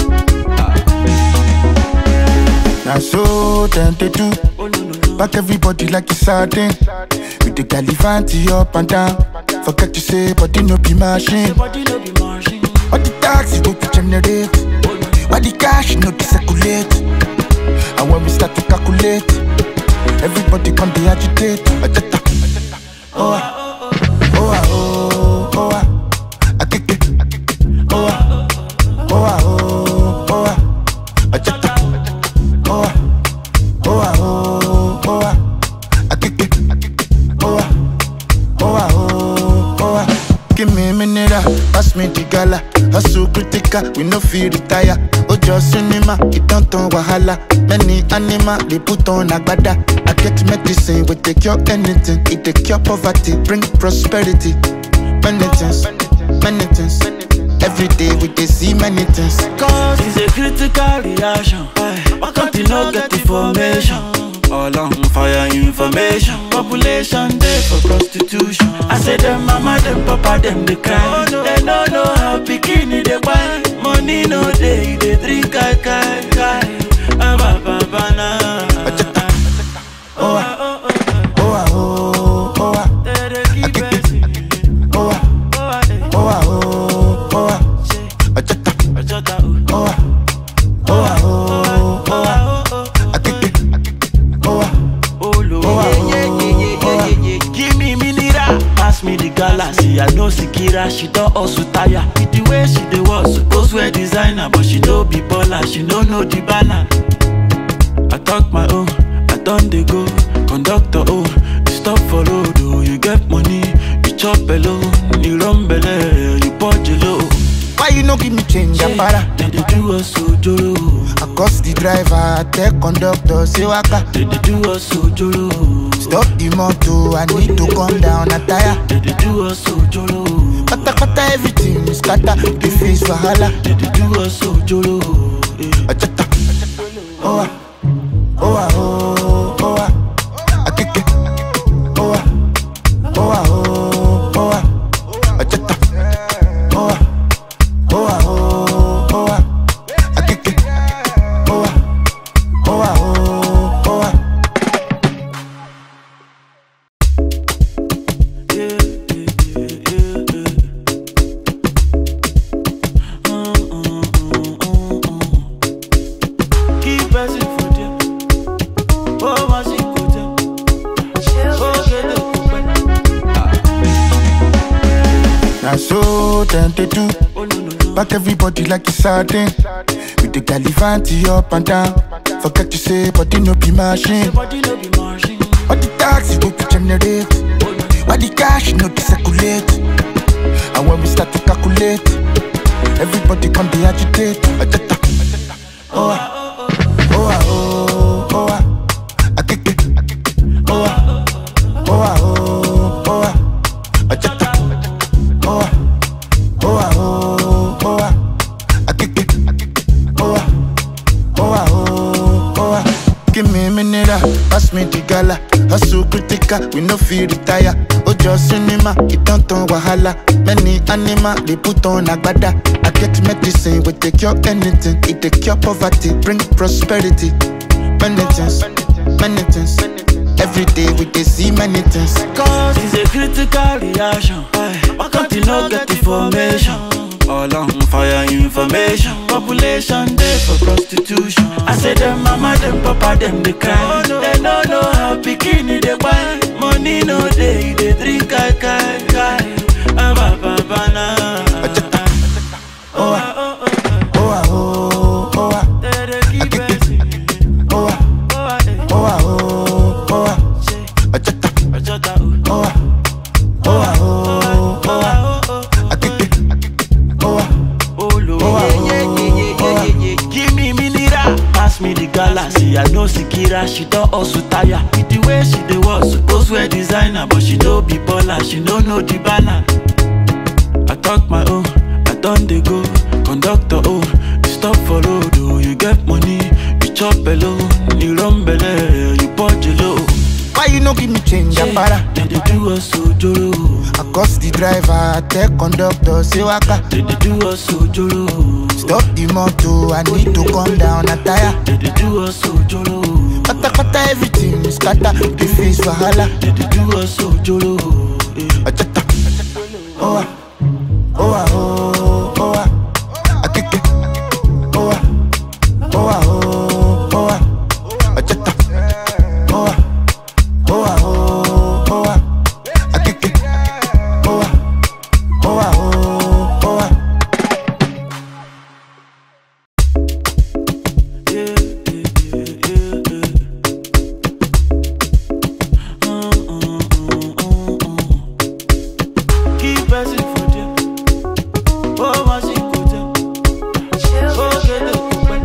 Now so them they do.
Oh, no, no, no.
Back everybody like it's sardine. With the galivanti up and down. Forget to say, body no be machine.
Body no be machine.
All the taxi go to generate. Why the cash no dey circulate? And when we start to calculate, everybody come dey agitate. Ajata. Oh ah, oh ah, oh, oh ah, akeke. Oh ah, oh ah, oh, oh ah, ajata. Oh ah, oh ah, oh, oh ah, akeke. Oh ah, oh ah, oh, oh ah. Give me a minute, ah, pass me the gala. Hustle critical, we no feel retire. Ojo cinema, it don't turn wahala. Many animal, they put on agbada. I get medicine, we take cure anything. It take cure poverty, bring prosperity. Many things, many things. Every day we dey see many things.
Cause it's a critical reaction. Why can't you not get information? All on fire information. Population day for prostitution. I say them mama, them papa, them they cry. They don't know how bikini they buy. Money no day, they drink kai kai kai. Ah, ba, ba, ba, na.
Oh ah, oh ah, oh, oh ah,
They dey keep pressing.
oh ah,
Oh, ah, eh.
oh ah, oh, oh ah,
Say,
ajata.
Ojota, oh.
Oh ah, oh ah, oh, oh ah,
Oh, oh, oh.
akeke. Oh ah,
Oh, Lord.
Oh, ah,
yeah, yeah, yeah, yeah,
oh, ah.
yeah, yeah, yeah. Give me mineral, pass me the galaxy. I know Sikira, she don't also tire. With the way she dey was supposed wear designer, but she don't be baller, she don't know the balance. I talk my own, I done they go. Conductor, oh, you stop for road, oh, you get money, you chop alone, you run belle, you budge low.
why you no give me change, Apara?
They dey do us so joro,
I cost the driver, I tell conductor, say waka.
they dey do us so joro.
Stop the motor, I need to come down, a tire.
They dey do us so joro.
Kata kata everything is scatter, the face wahala.
They dey do us so joro. eh.
Ajata. Oh ah, oh ah, oh, oh ah, akeke. Oh ah, oh ah, oh, oh ah, ajata. Oh ah, oh ah, oh, oh ah, akeke. Oh ah, oh ah, oh, oh ah.
Yeah, yeah, yeah, yeah, yeah. Mm, mm, mm, mm, mm. Keep pressing for them. Oh, my secret. Oh, get the
Now so them they do.
Oh, no, no, no.
Back everybody like it's sardine. With the galivanti up and down. Forget to say, body no be machine.
Body no be machine.
All the taxi go to generate. Why the cash no dey circulate? And when we start to calculate, everybody come dey agitate. Ajata. Oh ah, oh ah, oh, oh ah, akeke. Oh ah, oh ah, oh, oh ah, ajata. Oh ah, oh ah, oh, oh ah, akeke. Oh ah, oh ah, oh, oh ah. Give me a minute, ah, pass me the gala. Hustle critical, we no feel retire. Ojo cinema, it don't turn wahala. Many animal, they put on agbada. I get medicine, we take cure anything. It take cure poverty, bring prosperity. Many things, many things. Every day we dey see many things.
Cause it's a critical reaction. Why can't you not get information? All on fire information. Population day for prostitution. I say them mama, them papa, them they cry. They don't know how bikini they buy. Money no day, they drink kai kai kai. Ah, ba, ba, ba, na.
Oh ah, oh ah, oh, oh ah,
They dey keep pressing.
oh ah,
Oh, ah, eh.
oh ah, oh, oh ah,
Say,
ajata.
Ojota, oh.
Oh ah, oh ah, oh, oh ah,
Oh, oh, oh.
akeke. Oh ah,
Oh, Lord.
Oh, ah,
yeah, yeah, yeah, yeah,
oh, ah.
yeah, yeah, yeah. Give me mineral, pass me the galaxy. I know Sikira, she don't also tire. With the way she dey was supposed wear designer, but she don't be baller, she don't know the balance. I talk my own, I done they go. Conductor, oh, you stop for road, oh, you get money, you chop alone, you run belle, you budge low.
why you no give me change, Apara?
They dey do us so joro,
I cost the driver, I tell conductor, say waka.
they dey do us so joro.
Stop the motor, I need to come down, a tire.
They dey do us so joro.
Kata kata everything is scatter, the face wahala.
They dey do us so joro. eh.
Ajata. oh ah, oh ah, oh, oh ah, akeke, oh ah, oh ah, oh, oh ah, ajata, oh ah, oh ah, oh, oh ah, akeke, oh ah, oh ah, oh, oh ah.
Yeah, yeah, yeah, yeah, yeah. Mm, mm, mm, mm, mm. Keep pressing for them. Oh, my secret. Oh, get it,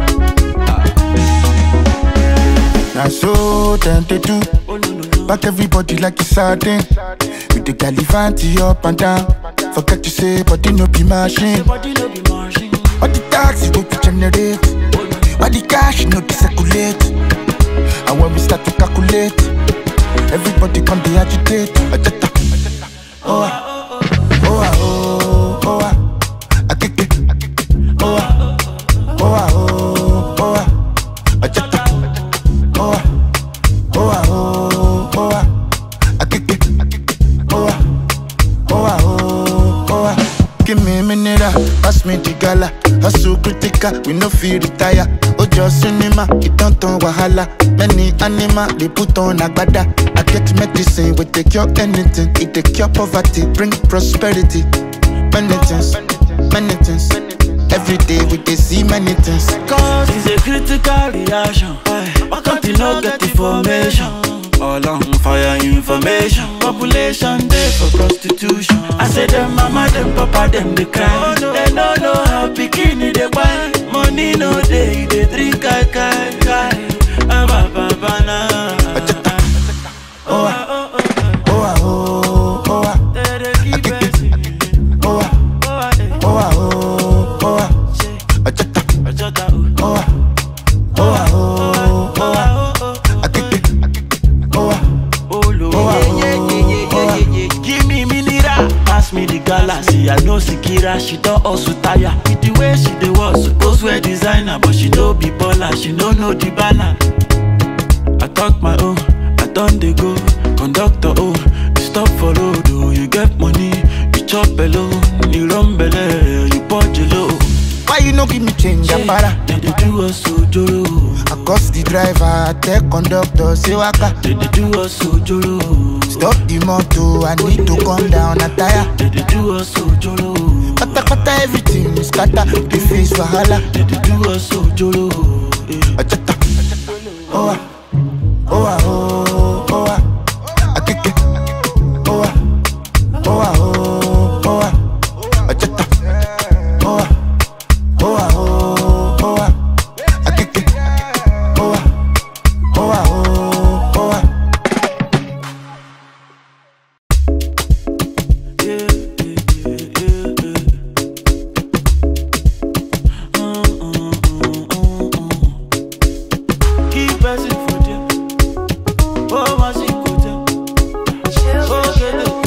Now so them they do
Oh, no, no, no.
Back everybody like it's sardine With the galivanti up and down Forget to say body no be machine
Your body no be machine.
All the taxi go to generate
Oh, no.
All the cash no to circulate And when we start to calculate Everybody come be agitate Ajata. Oh ah, oh ah, oh, oh ah Akeke Oh ah, oh ah, oh, oh ah Ajata. Oh ah, oh ah, oh, oh ah Akeke Oh ah, oh ah, oh, oh ah Give me a minute, ah, pass me the gala Hustle critical, we no feel retire Ojo cinema, it don't turn wahala Many animal, they put on agbada I get medicine, we take cure anything It take cure poverty, bring prosperity Many things, many things Every day we dey see many things
Cause it's a critical reaction. Why can't you not get information? All on fire information. Population day for prostitution. I say them mama, them papa, them they cry. They no know how bikini they buy. Money no day, they drink kai kai kai. Ah, ba, ba, ba, na.
Oh ah, oh ah, oh, oh ah
They dey keep pressing.
Oh ah,
Oh, ah, eh.
oh ah, oh, oh ah
Say,
Ajata.
Ojota, oh.
Oh ah, oh ah, oh, oh ah
Oh, oh, oh,
Akeke Oh ah,
Oh, Lord.
Oh, ah, oh, oh, ah.
Give me mineral, pass me the galaxy. I know Sikira, she don't also tire. With the way she dey was suppose wear designer, but she no be baller, she no know the balance. I talk my own, I done dey go. Conductor oh, you stop for road oh, you get money, you chop alone, you run belle, you punch low.
why you no give me change, Apara?
They dey do us ojoro,
I cost the driver, I tell conductor, say waka
they dey do us ojoro.
Stop the motor, I need to come down a tire
They dey do us ojoro.
Kata kata everything is scatter, the face wahala
They dey do us ojoro. eh.
Ajata Oh ah, oh ah, oh, oh ah Akeke Oh ah, oh ah, oh, oh ah Ajata Oh ah, oh ah, oh, oh ah Akeke Oh ah, oh ah, oh, oh ah
Yeah, yeah, yeah, yeah, yeah. Mm, mm, mm, mm, mm. Keep pressing for them. Oh, my secret. Oh, get it,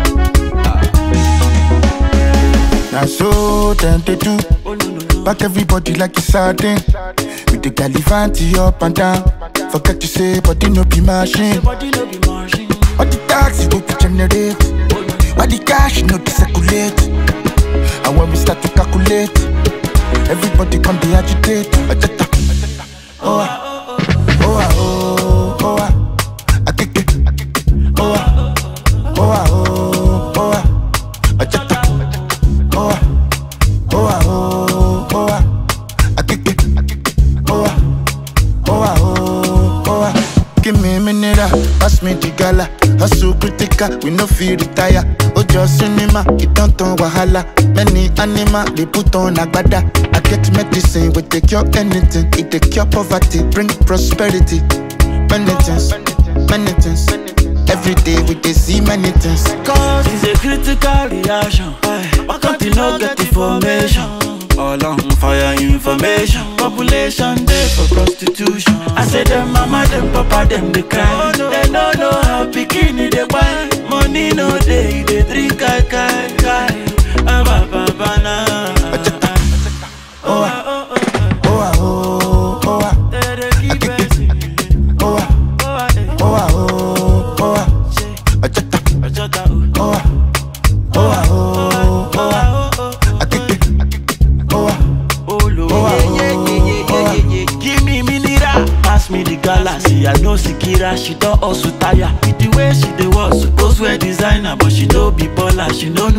Now so them they do
Oh, no, no, no.
Back everybody like it's sardine With the galivanti up and down Forget to say body no be machine
Your body no be machine.
All the taxi go to generate
Oh, no.
All the cash no to circulate And when we start to calculate Everybody come be agitate Ajata Oh ah, oh ah, oh, oh ah Akeke Oh ah, oh ah, oh, oh ah Ajata Oh ah, oh ah, oh, oh ah Akeke Oh ah, oh ah, oh, oh ah Give me a minute, ah, pass me the gala Hustle critical, we no feel retire Ojo cinema, it don't turn wahala Many animal, they put on agbada I get medicine, we take cure anything It take cure poverty, bring prosperity Many things, many things Every day we dey see many things
Cause it's a critical reaction. Why can't you not get information? All on fire information. Population day for prostitution. I say them mama, them papa, them they cry. They no know how bikini they buy. Money no day, they drink kai kai kai. Ah, ba, ba, ba, na.
Oh ah, oh ah, oh, oh ah
They dey keep pressing.
Oh ah,
Oh, ah, eh.
oh ah, oh, oh ah
Say,
Ajata
Ojota, oh.
Oh ah, oh ah, oh,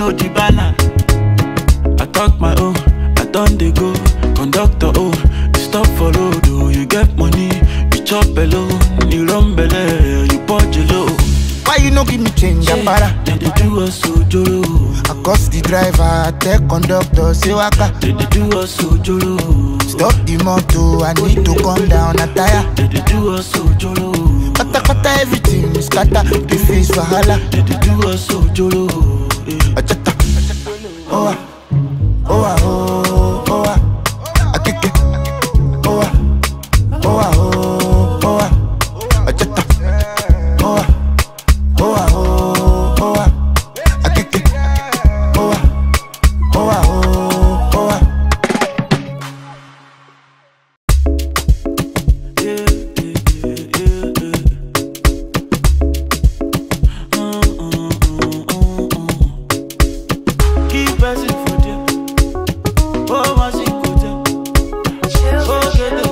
know the balance. I talk my own, I done dey go. Conductor oh, you stop for road oh, you get money, you chop alone, you run belle, you punch low.
Why you no give me change, Apara?
They dey do us ojoro,
I cost the driver, I tell conductor, say waka.
they dey do us ojoro,
Stop the motor, I need to come down a tire.
they dey do us ojoro,
Kata kata everything is scatter, the face wahala.
they dey do us ojoro. eh.
Achata, oh ah, oh ah, oh, oh ah, akeke, oh ah, oh ah, oh, oh ah, achata, oh ah, oh ah, oh, oh ah, akeke, oh ah, oh ah, oh, oh ah.
Yeah, yeah, yeah, yeah, yeah. Mm, mm, mm, mm, mm. Keep pressing for there. Oh, my secret. Oh, get the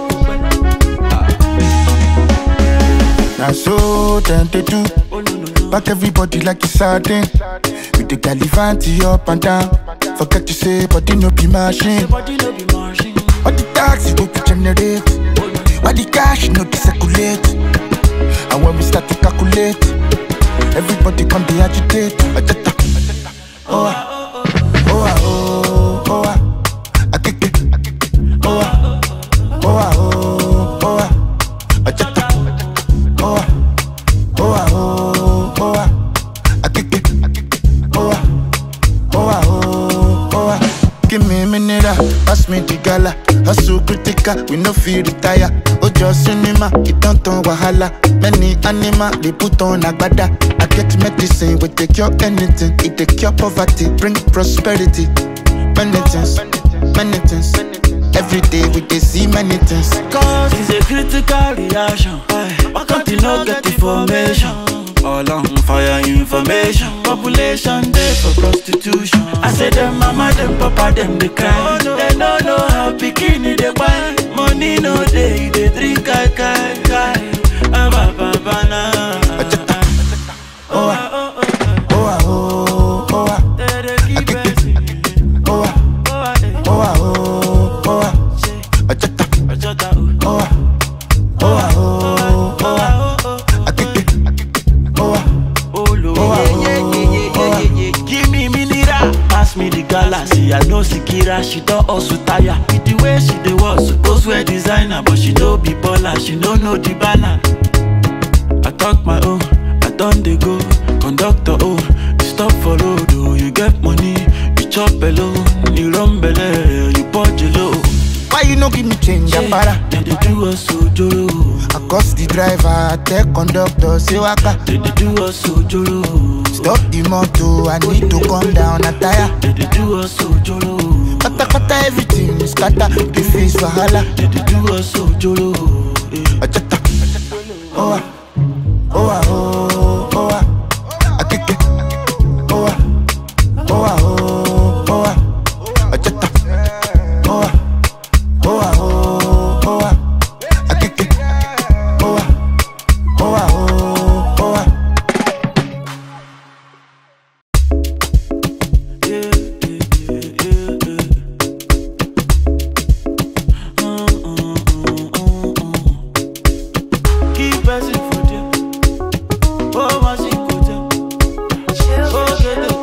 Now so them they do,
Oh, no, no, no.
back everybody like it's sardine. With the galivanti up and down. Forget to say, body no be machine.
Your body no be marching.
All the taxi go to generate. All the cash no to circulate. And when we start to calculate, everybody come be agitate. Ajata. Oh ah, oh ah, oh, oh ah. Akeke. Oh ah, oh ah, oh, oh ah. Ajata. Oh ah, oh ah, oh, oh ah. Akeke. Oh ah, oh ah, oh, oh ah. Give me a minute, ah, pass me the gala. Hustle critical, we no feel retire. Ojo cinema, it don't turn wahala. Many animal, they put on agbada. I get medicine, we take cure anything. It take cure poverty, bring prosperity. Penitence, penitence. Every day we dey see many things.
Cause it's a critical reaction. Why can't you not get information? All on fire information. Population there for prostitution. I say them mama, them papa, them they cry. They don't know how bikini they buy. Money no day, they drink kai kai kai. Ah, ba, ba, ba, na.
Oh ah, oh ah, oh, oh ah,
They dey keep pressing.
oh ah,
Oh, ah, eh.
oh ah, oh, oh ah.
Say,
Ajata,
Ojota, oh.
oh ah, oh ah, oh, oh ah.
Oh, oh, oh,
Akeke, oh ah,
Oh, Lord.
Oh, ah,
yeah, yeah, yeah, yeah,
oh, ah.
yeah, yeah, yeah. Give me mineral. Pass me the galaxy. I know Sikira. She don't also tire. With the way she dey walk, suppose wear designer, but she don't be baller. She don't know the balance. I talk my own. I done dey go. Conductor oh, you stop for road oh. You get money, you chop alone. You run belle, you punch low.
why you no give me change, Apara?
They dey do us ojoro.
I cost the driver, I tell conductor, say waka.
They dey do us ojoro.
Stop the motor, I need to come down a tire.
They dey do us ojoro.
Kata kata everything is scatter, the face wahala.
They dey do us ojoro. eh.
Ajata, oh ah, oh ah, oh, oh ah. Akeke, oh ah, oh ah, oh, oh ah. Ajata, oh ah, oh ah, oh, oh ah. Akeke, oh ah, oh ah, oh, oh ah.
Yeah, yeah, yeah, yeah, yeah. Mm, mm, mm, mm, mm. Keep pressing for there. Oh, my secret. Oh, get the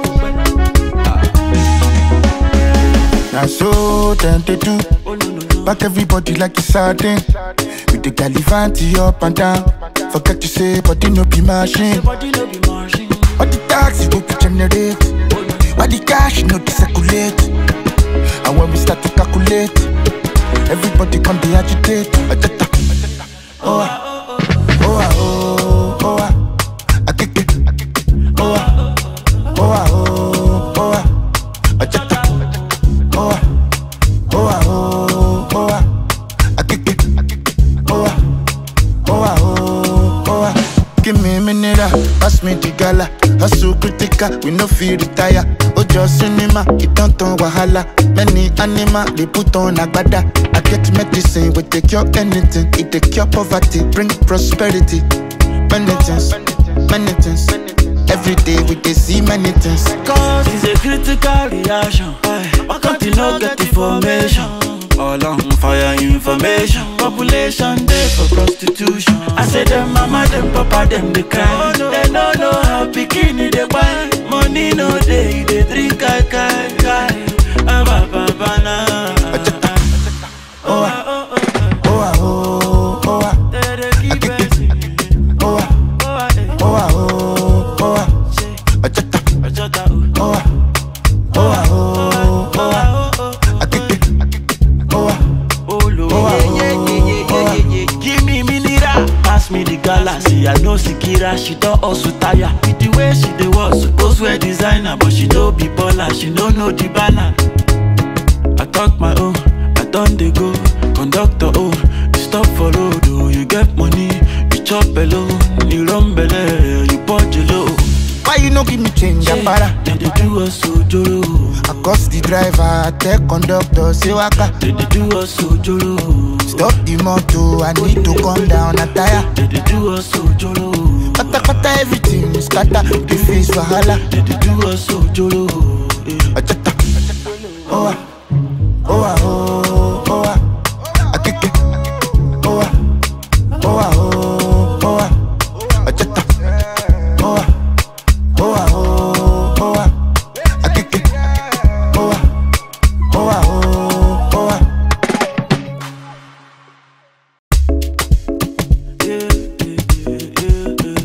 Now so them they do,
Oh, no, no, no.
back everybody like it's sardine. With the galivanti up and down. Forget to say, body no be machine.
Your body no be marching.
All the taxi go to generate. All the cash no to circulate. And when we start to calculate, everybody come be agitate. Ajata. Oh ah, oh ah, oh, oh ah. Akeke. Oh ah, oh ah, oh, oh ah. Ajata. Oh ah, oh ah, oh, oh ah. Akeke. Oh ah, oh ah, oh, oh ah. Give me a minute, ah, pass me the gala. Hustle critical, we no feel retire. Ojo cinema, it don't turn wahala. Many animal, they put on agbada. I get medicine, we take cure anything. It take cure poverty, bring prosperity. Penitence, penitence. Every day we dey see many things.
Cause it's a critical reaction. Why can't you not get information? All on fire information. Population day for prostitution. I say them mama, them papa, them they cry. They no know how bikini they buy. Money no day, they drink kai kai kai. Ah, ba, ba, ba, na.
Oh ah,
Oh, oh,
oh ah, oh, oh ah,
oh. They dey keep it.
oh ah,
Oh, ah, eh.
oh ah, oh, oh ah.
Say,
Ajata,
Ajota, oh.
oh ah, oh ah, oh, oh ah.
Oh, oh, oh.
Akeke, oh ah,
Oh, Lord.
oh ah, oh ah.
Give me mineral, pass me the galaxy. I know Sikira, she don't also tire. With the way she dey walk, suppose wear designer, but she no be baller, she no know the balance. I talk my own, I done dey go. Conductor oh, you stop for road oh, you get money, you chop alone, you run belle, you punch low.
Why you no give me change, Apara?
They dey do us ojoro,
I cost the driver, I tell conductor, say waka.
they dey do us ojoro,
Stop the motor, I need to come down, a tire.
they dey do us ojoro.
Kata kata everything is scatter, the face wahala.
They dey do us ojoro. eh.
Ajata, oh ah, oh ah, oh, oh ah. Akeke, oh ah, oh ah, oh, oh ah. Ajata, oh ah, oh ah, oh, oh ah. Akeke, oh ah, oh ah, oh, oh ah.
Yeah, yeah, yeah, yeah, yeah.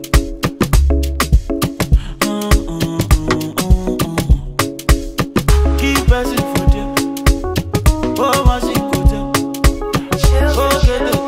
Mm, mm, mm, mm, mm. Keep person for them. Oh, my secret. Oh, get the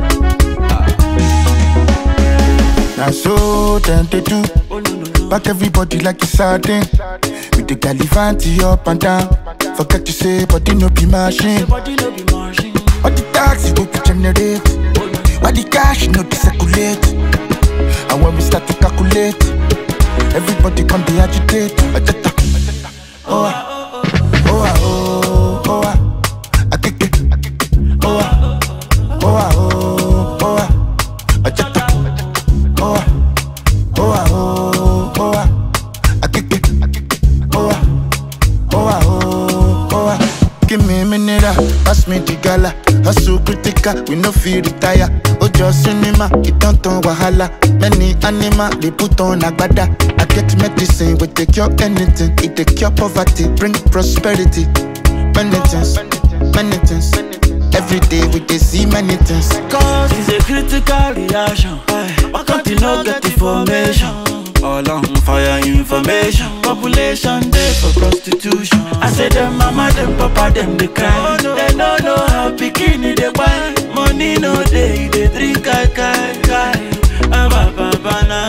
Now so them they do
Oh, no, no, no.
Back everybody like it's sardine With the galivanti up and down Forget to say body no be machine
Body no be machine.
All the taxi go to generate Why the cash no be circulate And when we start to calculate Everybody come they agitate Ajata Oh ah Oh ah oh oh ah Akeke Oh ah Oh ah oh oh ah Ajata Oh ah Oh ah oh oh ah Akeke Oh ah Oh ah oh oh ah Give me a minute, ah, pass me the gala Hustle critical, we no feel retire Ojo cinema, it don't turn wahala Many animal, they put on agbada I get medicine, we take cure anything It take cure poverty, bring prosperity Many things, many things Every day we dey see many things
Cause it's a critical reaction. Why can't you not get information? All on fire information. Population day for prostitution. I say them mama, them papa, them they cry. They no know how bikini they buy. Money no day, they drink kai kai kai. Ah, ba, ba, ba, na.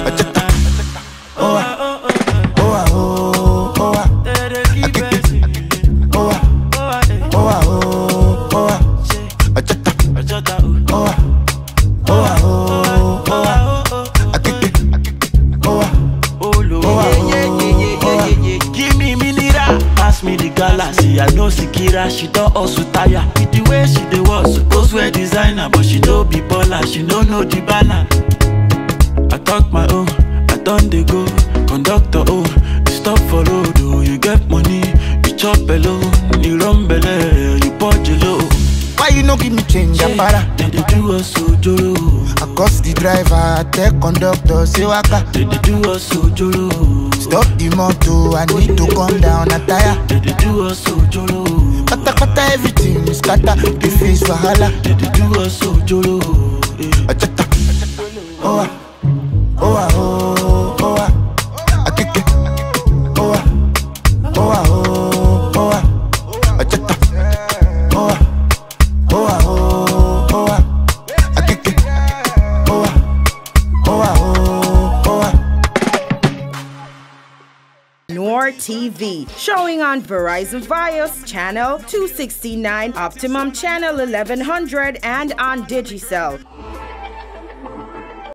Oh ah,
Oh, oh, oh,
oh ah, oh, oh ah
oh. They dey keep it.
Oh ah,
Oh, ah, eh.
oh ah, oh, oh ah
Say,
Ajata,
Ajota, oh.
oh ah, oh ah, oh, oh ah
Oh, oh, oh.
Akeke, oh ah,
Oh, Lord.
oh ah, oh, oh ah
Give me mineral, pass me the galaxy. I know Sikira, she don't also tire. With the way she dey walk, suppose wear designer, but she no be baller, she no know the balance. I talk my own, I done dey go. Conductor oh, you stop for road oh, you get money, you chop alone, you run belle, you punch low.
Why you no give me change, Apara?
They dey do us ojoro,
I cost the driver, I tell conductor, say waka
they dey do us ojoro,
Stop the motor, I need to come down, a tire
they dey do us ojoro.
Kata kata everything is scatter, the face wahala
They dey do us ojoro. eh.
Ajata, oh ah, oh ah, oh, oh ah Akeke, oh ah, oh ah, oh, oh ah Ajata, oh ah, oh ah, oh, oh ah Akeke, oh ah, oh ah, oh, oh ah
Nor TV, showing on Verizon Fios channel 269, Optimum channel 1100, and on Digicel.